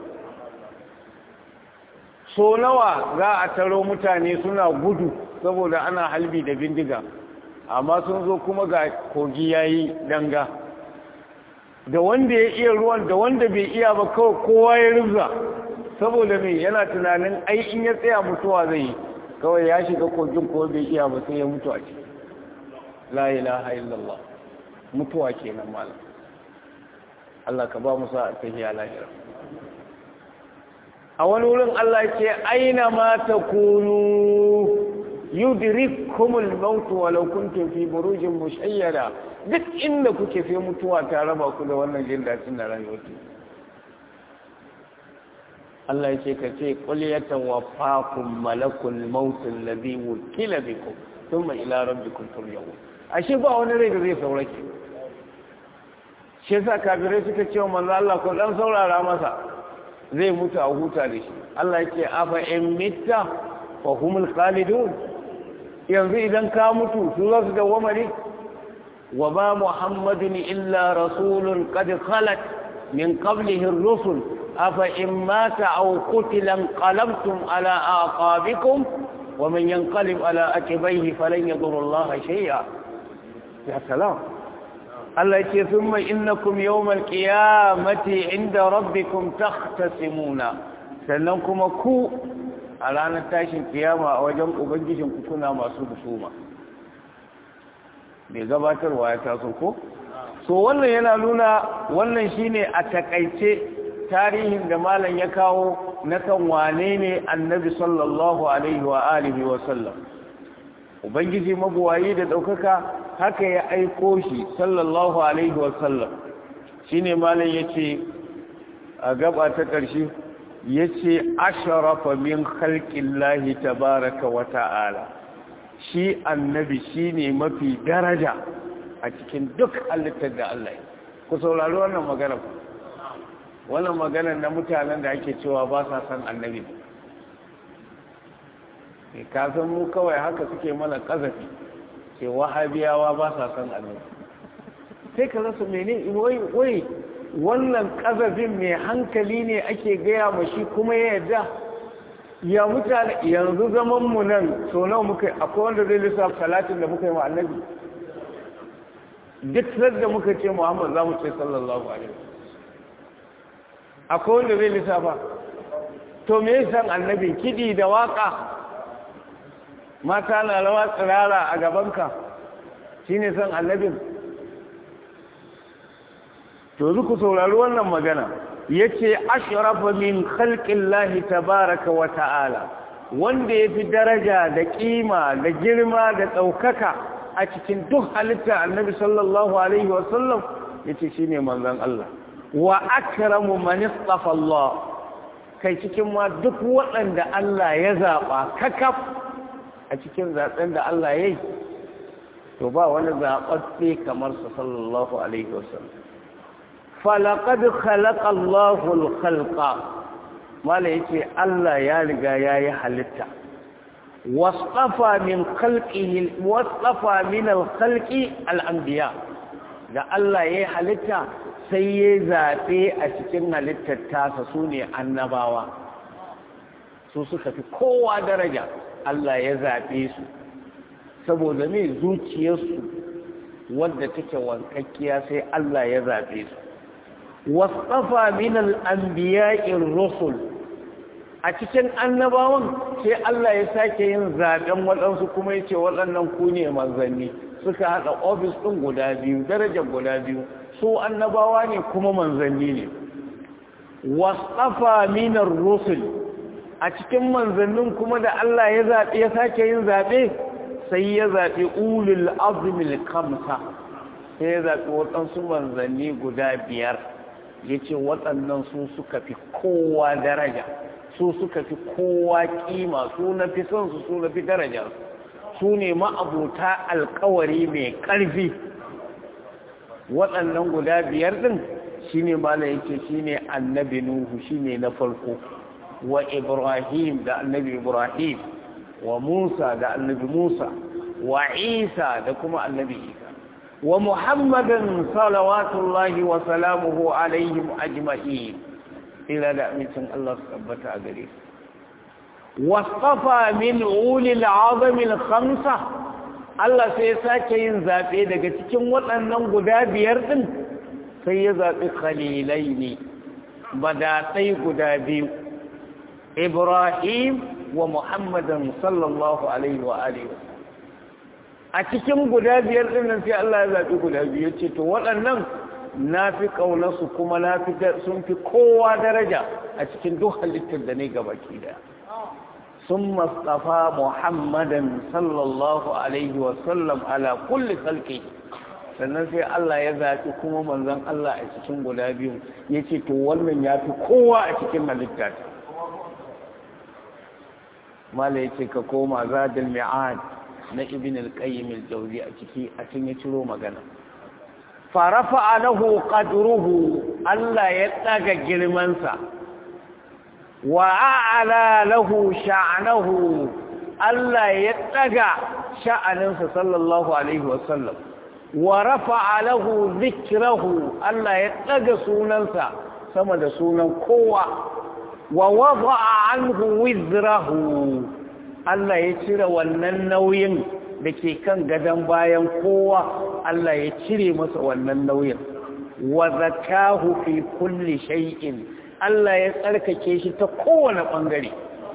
so nawa za a taro mutane suna gudu saboda ana halbi da bindiga amma sun zo kuma ga kogi yayi danga da wanda ya iya ruwan da wanda bai iya ba kawai kowa ya rubza saboda mai yana tunanin ai in ya tsaya mutuwa zai yi kawai ya shiga kogin ko bai iya ba sai ya mutu a ciki la ilaha illallah mutuwa kenan malam Allah ka ba mu sa tahiya lahira a wani wurin Allah ce aina ma takunu yudrikkumul maut walau kuntum fi burujin mushayyada duk inda kuke sai mutuwa ta raba ku da wannan jin dadin da rayuwa Allah ya ce ka ce qul yatawaffakum malakul maut alladhi wukila bikum thumma ila rabbikum turja'un ashe ba wani rai da zai saurake shi yasa kafirai suka ce wa manzo Allah ko dan saurara masa zai mutu a huta da shi Allah ya ce afa in mitta fa humul khalidun yanzu idan ka mutu su za su dawwama ne wa ba muhammadun illa rasulun qad khalat min qablihi ar-rusul afa in mata aw qutila qalabtum ala aqabikum wa man yanqalib ala aqibayhi falan yadur Allah shay'a ya salam Allah ce sun mai innakum yawmal qiyamati inda rabbikum takhtasimuna sannan kuma ku a ranar tashin kiyama a wajen ubangijin ku kuna masu husuma bai gabatarwa ya taso ko so wannan yana nuna wannan shine a takaice tarihin da malam ya kawo na kan wane ne annabi sallallahu alaihi wa alihi wa sallam ubangiji mabuwayi da ɗaukaka haka ya aiko shi sallallahu alaihi wasallam shi ne malin ya ce a gaba ta ƙarshe ya ce asharafa min halƙin lahi tabaraka wa ta'ala shi annabi shi ne mafi daraja a cikin duk halittar da Allah ku saurari wannan magana wannan magana na mutanen da ake cewa ba sa san annabi kasan mu kawai haka suke mana ƙazafi ce wahabiyawa ba sa san annabi sai ka rasa mene wai wai wannan kazafin mai hankali ne ake gaya ma shi kuma ya yarda ya mutane yanzu zaman mu nan so nawa muka akwai wanda zai lissafa salatin da muka yi wa annabi duk da muka ce Muhammad za mu ce sallallahu alaihi akwai wanda zai lissafa to me san annabi kidi da waka mata na rawa tsirara a gabanka shi ne son annabin to ku saurari wannan magana ya ce ashirafa min khalqin lahi tabaraka wa ta'ala wanda ya fi daraja da ƙima da girma da ɗaukaka a cikin duk halitta annabi sallallahu alaihi wasallam ya ce shi ne manzan Allah wa akramu man istafa Allah kai cikin ma duk waɗanda Allah ya zaɓa kakaf a cikin zaɓen da Allah ya yi to ba wani zaɓaɓɓe kamar sa sallallahu alaihi wasallam falaƙad khalaqa Allahu al-khalqa mala yace Allah ya riga yayi halitta wasfafa min khalqihi wasfafa min al-khalqi al-anbiya da Allah yayi halitta sai ya zabe a cikin halittar tasa sune annabawa su suka fi kowa daraja Allah ya zabe su saboda me zuciyarsu wadda take wankakkiya sai Allah ya zabe su wasfafa min al-anbiya'ir rusul a cikin annabawan sai Allah ya sake yin zaben waɗansu kuma ya ce waɗannan ku ne manzanni suka haɗa ofis ɗin guda biyu darajar guda biyu su annabawa ne kuma manzanni ne wasafa minar rusul a cikin manzannin kuma da Allah ya zaɓe ya sake yin zaɓe sai ya zaɓi ulul azmil kamsa sai ya zaɓi waɗansu manzanni guda biyar ya ce waɗannan su suka fi kowa daraja su suka fi kowa kima su na fi son su su na fi daraja su ne ma'abuta alkawari mai ƙarfi waɗannan guda biyar ɗin shi ne mala yake shi ne annabi nuhu shi ne na farko wa ibrahim da annabi ibrahim wa musa da annabi musa wa isa da kuma annabi isa wa muhammadan salawatullahi wa salamuhu alaihim ajma'in ila da amincin Allah su tabbata a gare su wasafa min ulil azamil khamsa Allah sai ya sake yin zabe daga cikin waɗannan guda biyar din sai ya zabi khalilai ne badatai guda biyu Ibrahim wa Muhammadan sallallahu alaihi wa alihi a cikin guda biyar din nan sai Allah ya zabi guda biyu ce to waɗannan na fi ƙaunarsu kuma na fi sun fi kowa daraja a cikin duk halittar da ne gabaki daya sun mastafa muhammadan sallallahu alaihi wasallam ala kulli salki sannan sai Allah ya zafi kuma manzon Allah a cikin guda biyu ya ce to wannan ya fi kowa a cikin halitta mala ya ce ka koma zadil mi'ad na ibn al-qayyim al-jawzi a ciki a cikin ya ciro magana farafa lahu qadruhu Allah ya daga girmansa wa a'ala lahu sha'nahu Allah ya daga sha'aninsa sallallahu alaihi wasallam wa rafa'a lahu dhikrahu Allah ya daga sunansa sama da sunan kowa wa wada'a anhu wizrahu Allah ya cire wannan nauyin da ke kan gadon bayan kowa Allah ya cire masa wannan nauyin wa zakahu fi kulli shay'in Allah ya tsarkake shi ta kowane bangare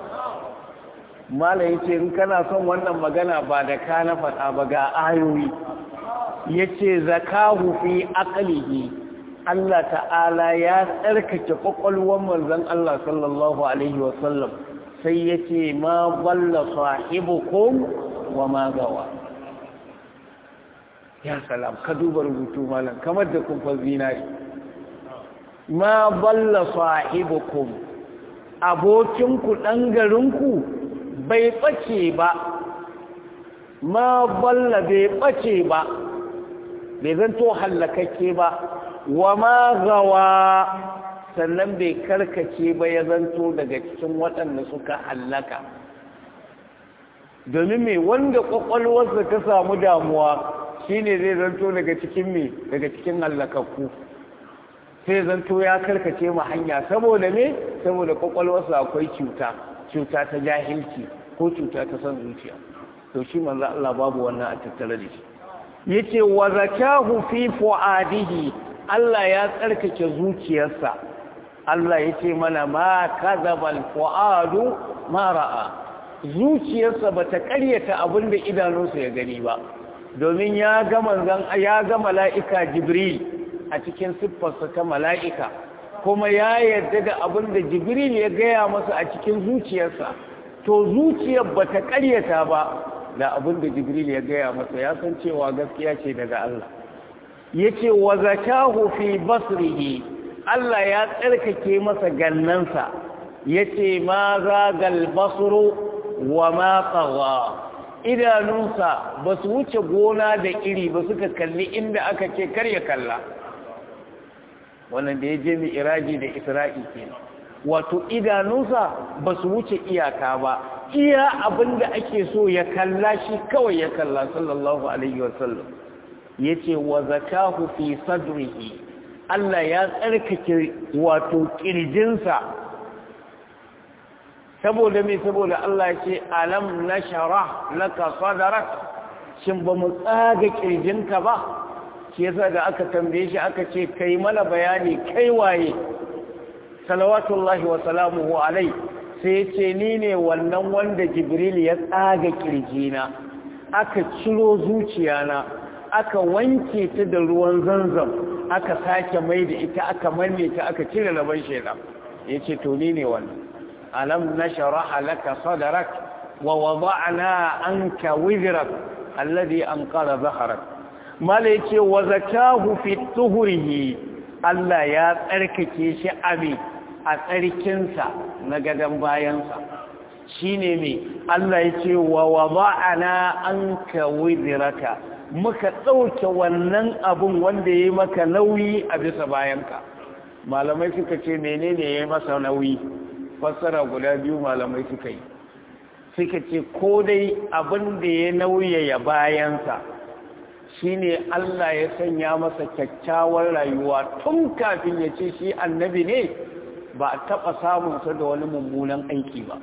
mala yace in kana son wannan magana ba da ka na faɗa ba ga ayoyi yace zakahu fi aqlihi Allah ta'ala ya tsarkake kwakwalwar manzon Allah sallallahu alaihi wasallam sai yace ma balla sahibukum wa ma gawa ya salam ka duba rubutu malam kamar da kumfar zinari ma balla sahibukum abokinku ɗan garinku bai ɓace ba ma balla bai ɓace ba bai zanto hallakakke ba wa ma gawa sannan bai karkace ba ya zanto daga cikin waɗanda suka hallaka domin mai wanda ƙwaƙwalwarsa ta samu damuwa shi ne zai zanto daga cikin me daga cikin hallakakku sai zanto ya karkace ma hanya saboda me saboda kwakwalwarsa akwai cuta cuta ta jahilci ko cuta ta san zuciya to shi manzo Allah babu wannan a tattare da shi yace wa zakahu fi fuadihi Allah ya tsarkake zuciyarsa Allah yace mana ma kadhabal fuadu ma ra'a zuciyarsa bata karyata abinda idanunsa ya gani ba domin ya ga manzon ya ga mala'ika jibril a cikin siffarsa ta mala'ika kuma ya yarda da abin da jibril ya gaya masa a cikin zuciyarsa to zuciyar ba ta ƙaryata ba da abin da jibril ya gaya masa ya san cewa gaskiya ce daga Allah ya ce wa zakahu fi basrihi Allah ya tsarkake masa gannansa yace ma zagal basru wa ma tagha idanunsa ba su wuce gona da iri ba suka kalli inda aka ce kar ya kalla wannan da ya je mai iraji da isra'i ke wato idanunsa ba su wuce iyaka ba iya abin da ake so ya kalla shi kawai ya kalla sallallahu alaihi wasallam ya ce wa zakahu fi sadrihi Allah ya tsarkake wato kirjinsa saboda me saboda Allah ce alam nashara laka sadrak shin ba mu tsaga kirjinka ba shi yasa da aka tambaye shi aka ce kai mana bayani kai waye salawatullahi wa salamuhu alai sai ya ce ni ne wannan wanda jibril ya tsaga kirjina aka ciro zuciyana aka wanke ta da ruwan zanzam aka sake mai da ita aka manne ta aka cire laban shaidan ya ce to ni ne wannan alam nashraha laka sadrak wa wada'na anka wizrak alladhi anqara dhahrak mala yace wa zakahu fi tuhurihi Allah ya tsarkake shi abi a tsarkinsa na gadan bayansa shine me Allah yace wa wada'na anka wizraka muka dauke wannan abun wanda yayi maka nauyi a bisa bayanka malamai suka ce menene yayi masa nauyi fassara guda biyu malamai suka yi suka ce ko dai abin da ya nauyaya bayansa shine Allah ya sanya masa kyakkyawar rayuwa tun kafin ya ce shi annabi ne ba a taɓa samunsa da wani mummunan aiki ba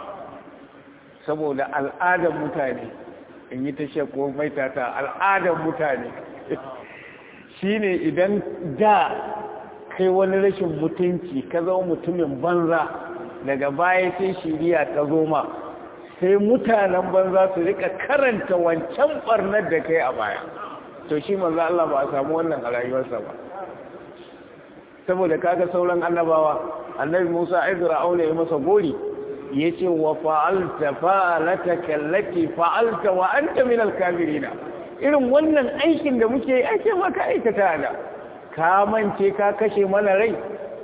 saboda al'adar mutane in yi ta shekwa mai tata al'adar mutane shine idan da kai wani rashin mutunci ka zama mutumin banza daga baya sai shiriya ta zoma sai mutanen banza su rika karanta wancan barnar da kai a baya to shi manzo Allah ba a samu wannan a rayuwarsa ba saboda kaga sauran annabawa annabi Musa ai Fir'auna ya masa gori yace wa fa'alta fa'alataka allati fa'alta wa anta min al-kafirin irin wannan aikin da muke yi ake maka aikata da ka mance ka kashe mana rai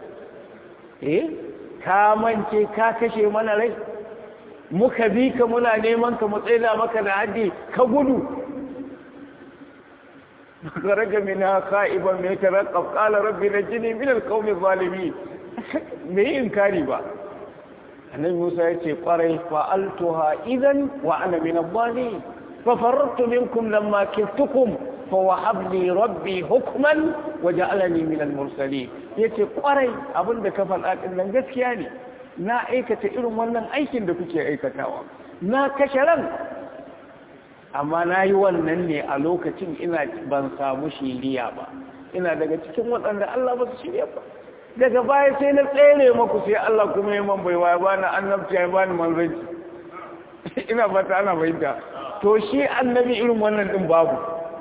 eh ka mance ka kashe mana rai muka bi ka muna neman ka matsaila maka da haddi ka gudu kharaja minha kha'iban min taraqqab qala rabbi najini min alqawmi zalimin me inkari ba annabi Musa yace kwarai fa'altuha idan wa ana min adh-dhalimin fa farartu minkum lamma kiftukum فوهب لي ربي حكما وجعلني من المرسلين yace kwarai abinda ka faɗa din nan gaskiya ne na aikata irin wannan aikin da kuke aikatawa na kashe ran amma na yi wannan ne a lokacin ina ban samu shiriya ba ina daga cikin waɗanda Allah ba su shirya ba daga baya sai na tsere maku sai Allah kuma ya man baiwa ya bani annabci ya bani manzanci ina fata ana fahimta to shi annabi irin wannan din babu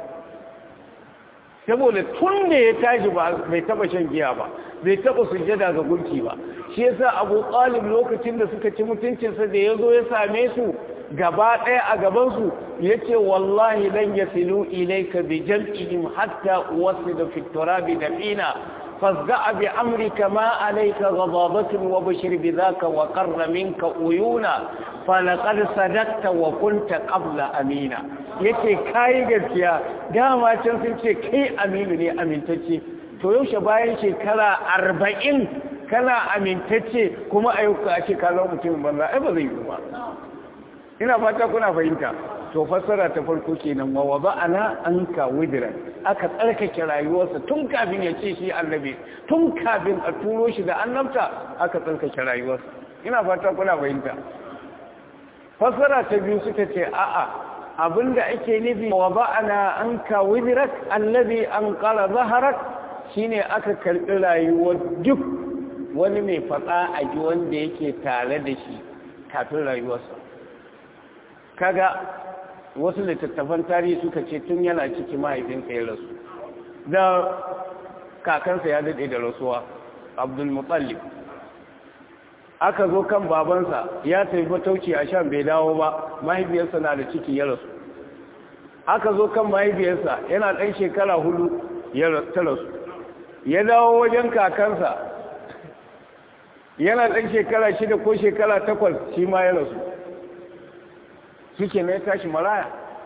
saboda tun da ya tashi ba bai taba shan giya ba bai taba sujjada ga gunki ba shi yasa Abu Talib lokacin da suka ci mutuncinsa da yazo ya same su gaba ɗaya a gaban su yace wallahi lan yasilu ilayka bi jam'ihim hatta wasida fi turabi dafina فاصدع بأمرك ما عليك غضاضة وبشر بذاك وقر منك عيونا فلقد صدقت وكنت قبل أمينا yace kai gaskiya dama can sun ce kai aminu ne amintacce to yaushe bayan shekara arba'in kana amintacce kuma a yau ka ce ka zama mutum banza ai ba zai yi ba ina fata kuna fahimta to fassara ta farko kenan wa wada'ana anka widran aka tsarkake rayuwarsa tun kafin ya ce shi annabi tun kafin a turo shi da annabta aka tsarkake rayuwarsa ina fata kuna fahimta fassara ta biyu suka ce a'a abinda ake nufi wa wada'ana anka widrak allazi anqala zaharak shine aka karbi rayuwar duk wani mai fada a ji wanda yake tare da shi kafin rayuwarsa kaga wasu littattafan tarihi suka ce tun yana ciki mahaifinsa ya rasu da kakansa ya daɗe da rasuwa abdulmutallib aka zo kan babansa ya tafi matauci a shan bai dawo ba mahaifiyarsa na da ciki ya rasu aka zo kan mahaifiyarsa yana ɗan shekara hudu ya ta rasu ya dawo wajen kakansa yana ɗan shekara shida ko shekara takwas shi ma ya rasu shi na ya tashi maraya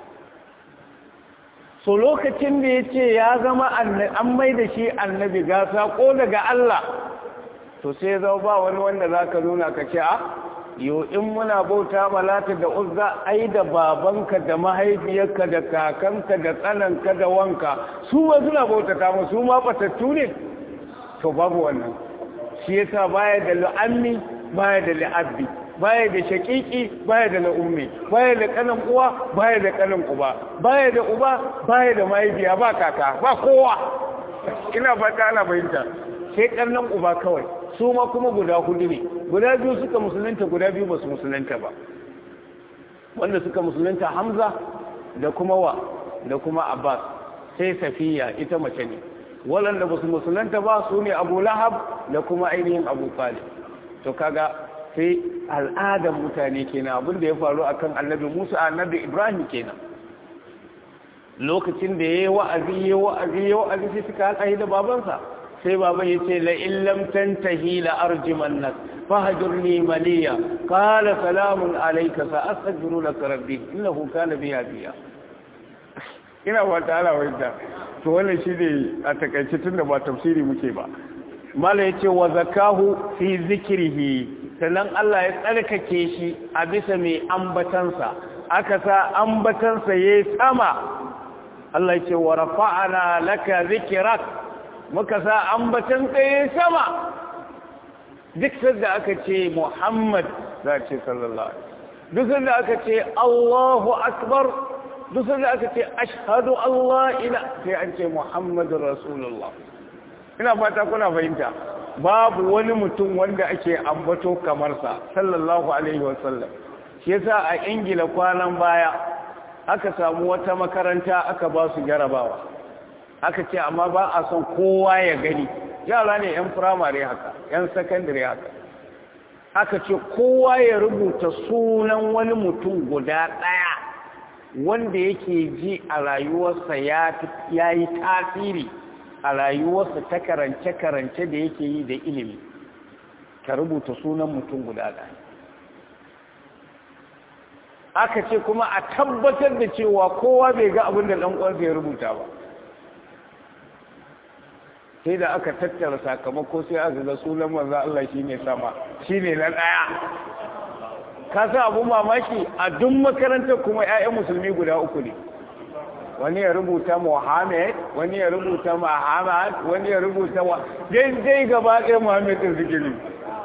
so lokacin da ya ce ya zama an mai da shi annabi ga saƙo daga Allah to sai zama ba wani wanda za ka nuna ka ce a yau in muna bauta malata da uzza ai da babanka da mahaifiyarka da kakanka da tsananka da wanka su ma suna bautata mu su ma batattu ne to babu wannan shi yasa baya da la'ammi baya da la'abbi baya da shakiki baya da la'ummi baya da kanan uwa baya da kanan uba baya da uba baya da mahaifiya ba kaka ba kowa ina fata ana fahimta sai karnan uba kawai su ma kuma guda hudu ne guda biyu suka musulunta guda biyu ba su musulunta ba wanda suka musulunta hamza da kuma wa da kuma abbas sai safiya ita mace ne waɗanda ba su musulunta ba su ne abu lahab da kuma ainihin abu talib to kaga sai al'adar mutane kenan abin da ya faru akan annabi musa annabi ibrahim kenan lokacin da ya yi wa'azi ya wa'azi ya wa'azi sai suka haɗa da babansa sai baban ya ce la illam tantahi la arjiman nas fahjurni maliya qala salamun alayka sa astaghfiru laka rabbi innahu kana bi hadiya ina wa ta'ala wanda to wannan shine a takaice tunda ba tafsiri muke ba mala yace wa zakahu fi zikrihi sannan Allah ya tsarkake shi a bisa mai ambatansa aka sa ambatansa yayi sama Allah yace wa rafa'ana laka zikrak muka sa ambatan tsaye sama duk sanda aka ce Muhammad za ce sallallahu alaihi duk sanda aka ce Allahu akbar duk sanda aka ce ashhadu Allah ila sai an ce Muhammadur Rasulullah ina fata kuna fahimta babu wani mutum wanda ake ambato kamar sa sallallahu alaihi wasallam shi yasa a Ingila kwanan baya aka samu wata makaranta aka ba su jarabawa aka ce amma ba a son kowa ya gani yara ne 'yan firamare haka 'yan sakandare haka aka ce kowa ya rubuta sunan wani mutum guda ɗaya wanda yake ji a rayuwarsa ya yi tasiri a rayuwarsa ta karance-karance da yake yi da ilimi ka rubuta sunan mutum guda ɗaya aka ce kuma a tabbatar da cewa kowa bai ga abin da ɗan ya rubuta ba sai da aka tattara sakamako sai aka ga sunan manzo Allah shine sama shine na daya ka sa abu mamaki a duk makarantar kuma ƴaƴan musulmi guda uku ne wani ya rubuta Muhammad wani ya rubuta Muhammad wani ya rubuta wa dai gaba ɗaya Muhammad din zikiri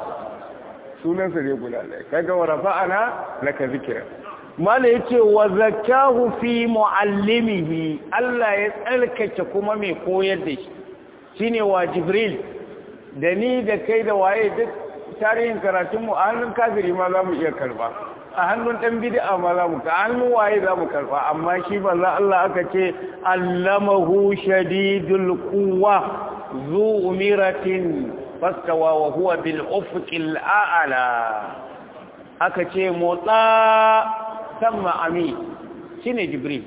sunan sa ne guda ɗaya kaga wa rafa'ana laka zikra mala yace wa zakahu fi muallimihi Allah ya tsarkake kuma mai koyar da shi shine wa jibril da ni da kai da waye duk tarihin karatunmu a hannun kafiri ma za mu iya karba a hannun ɗan bid'a ma za mu ka hannun waye za mu karba amma shi banza Allah aka ce allamahu shadidul quwwa zu umiratin fastawa wa huwa bil ufuqil a'la aka ce motsa sama ami shine jibril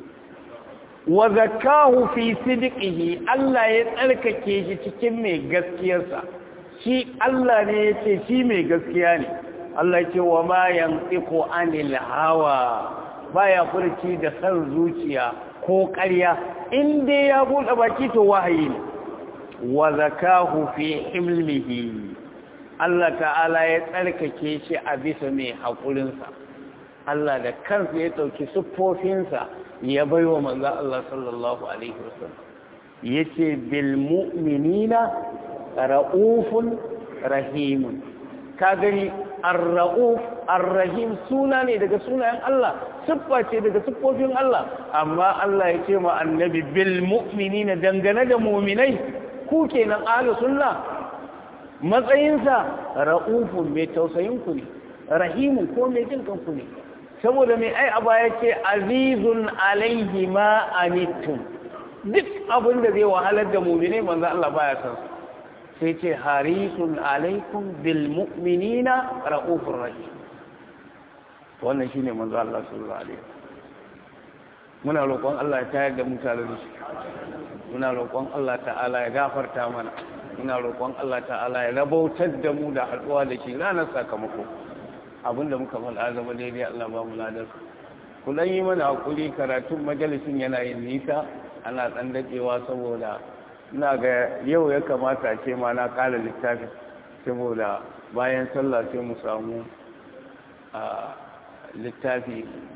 wa zakahu fi sidqihi Allah ya tsarkake shi cikin mai gaskiyarsa shi Allah ne yace shi mai gaskiya ne Allah ya ce wa ma yantiqu anil hawa baya furci da san zuciya ko ƙarya in dai ya bude baki to wahayi ne wa zakahu fi himlihi Allah ta'ala ya tsarkake shi a bisa mai haƙurinsa Allah da kansa ya ɗauki siffofinsa ya bai wa manzo Allah sallallahu alaihi wasallam yace bil mu'minina raufun rahimun ka gani ar-rauf ar-rahim suna ne daga sunayen Allah siffa ce daga siffofin Allah amma Allah ya ce ma annabi bil mu'minina dangane da mu'minai ku kenan ahlu sunna matsayinsa raufun mai tausayin ku ne rahimun ko mai jin kanku ne saboda mai ai aba ya ce azizun alaihi ma anittum duk abin da zai wahalar da mu'mine manzo Allah baya san sai ce harisun alaikum bil mu'minina raufur rahim wannan shine manzo Allah sallallahu alaihi muna roƙon Allah ya tayar da mutane da shi muna roƙon Allah ta'ala ya gafarta mana ina roƙon Allah ta'ala ya rabautar da mu da haɗuwa da shi ranar sakamako abinda muka faɗa zama daidai Allah ba mu ladar kullum yi mana hakuri karatun majalisin yana yin nisa ana ɗan daɗewa saboda ina ga yau ya kamata ce ma na ƙara littafi saboda bayan sallah sai mu samu littafi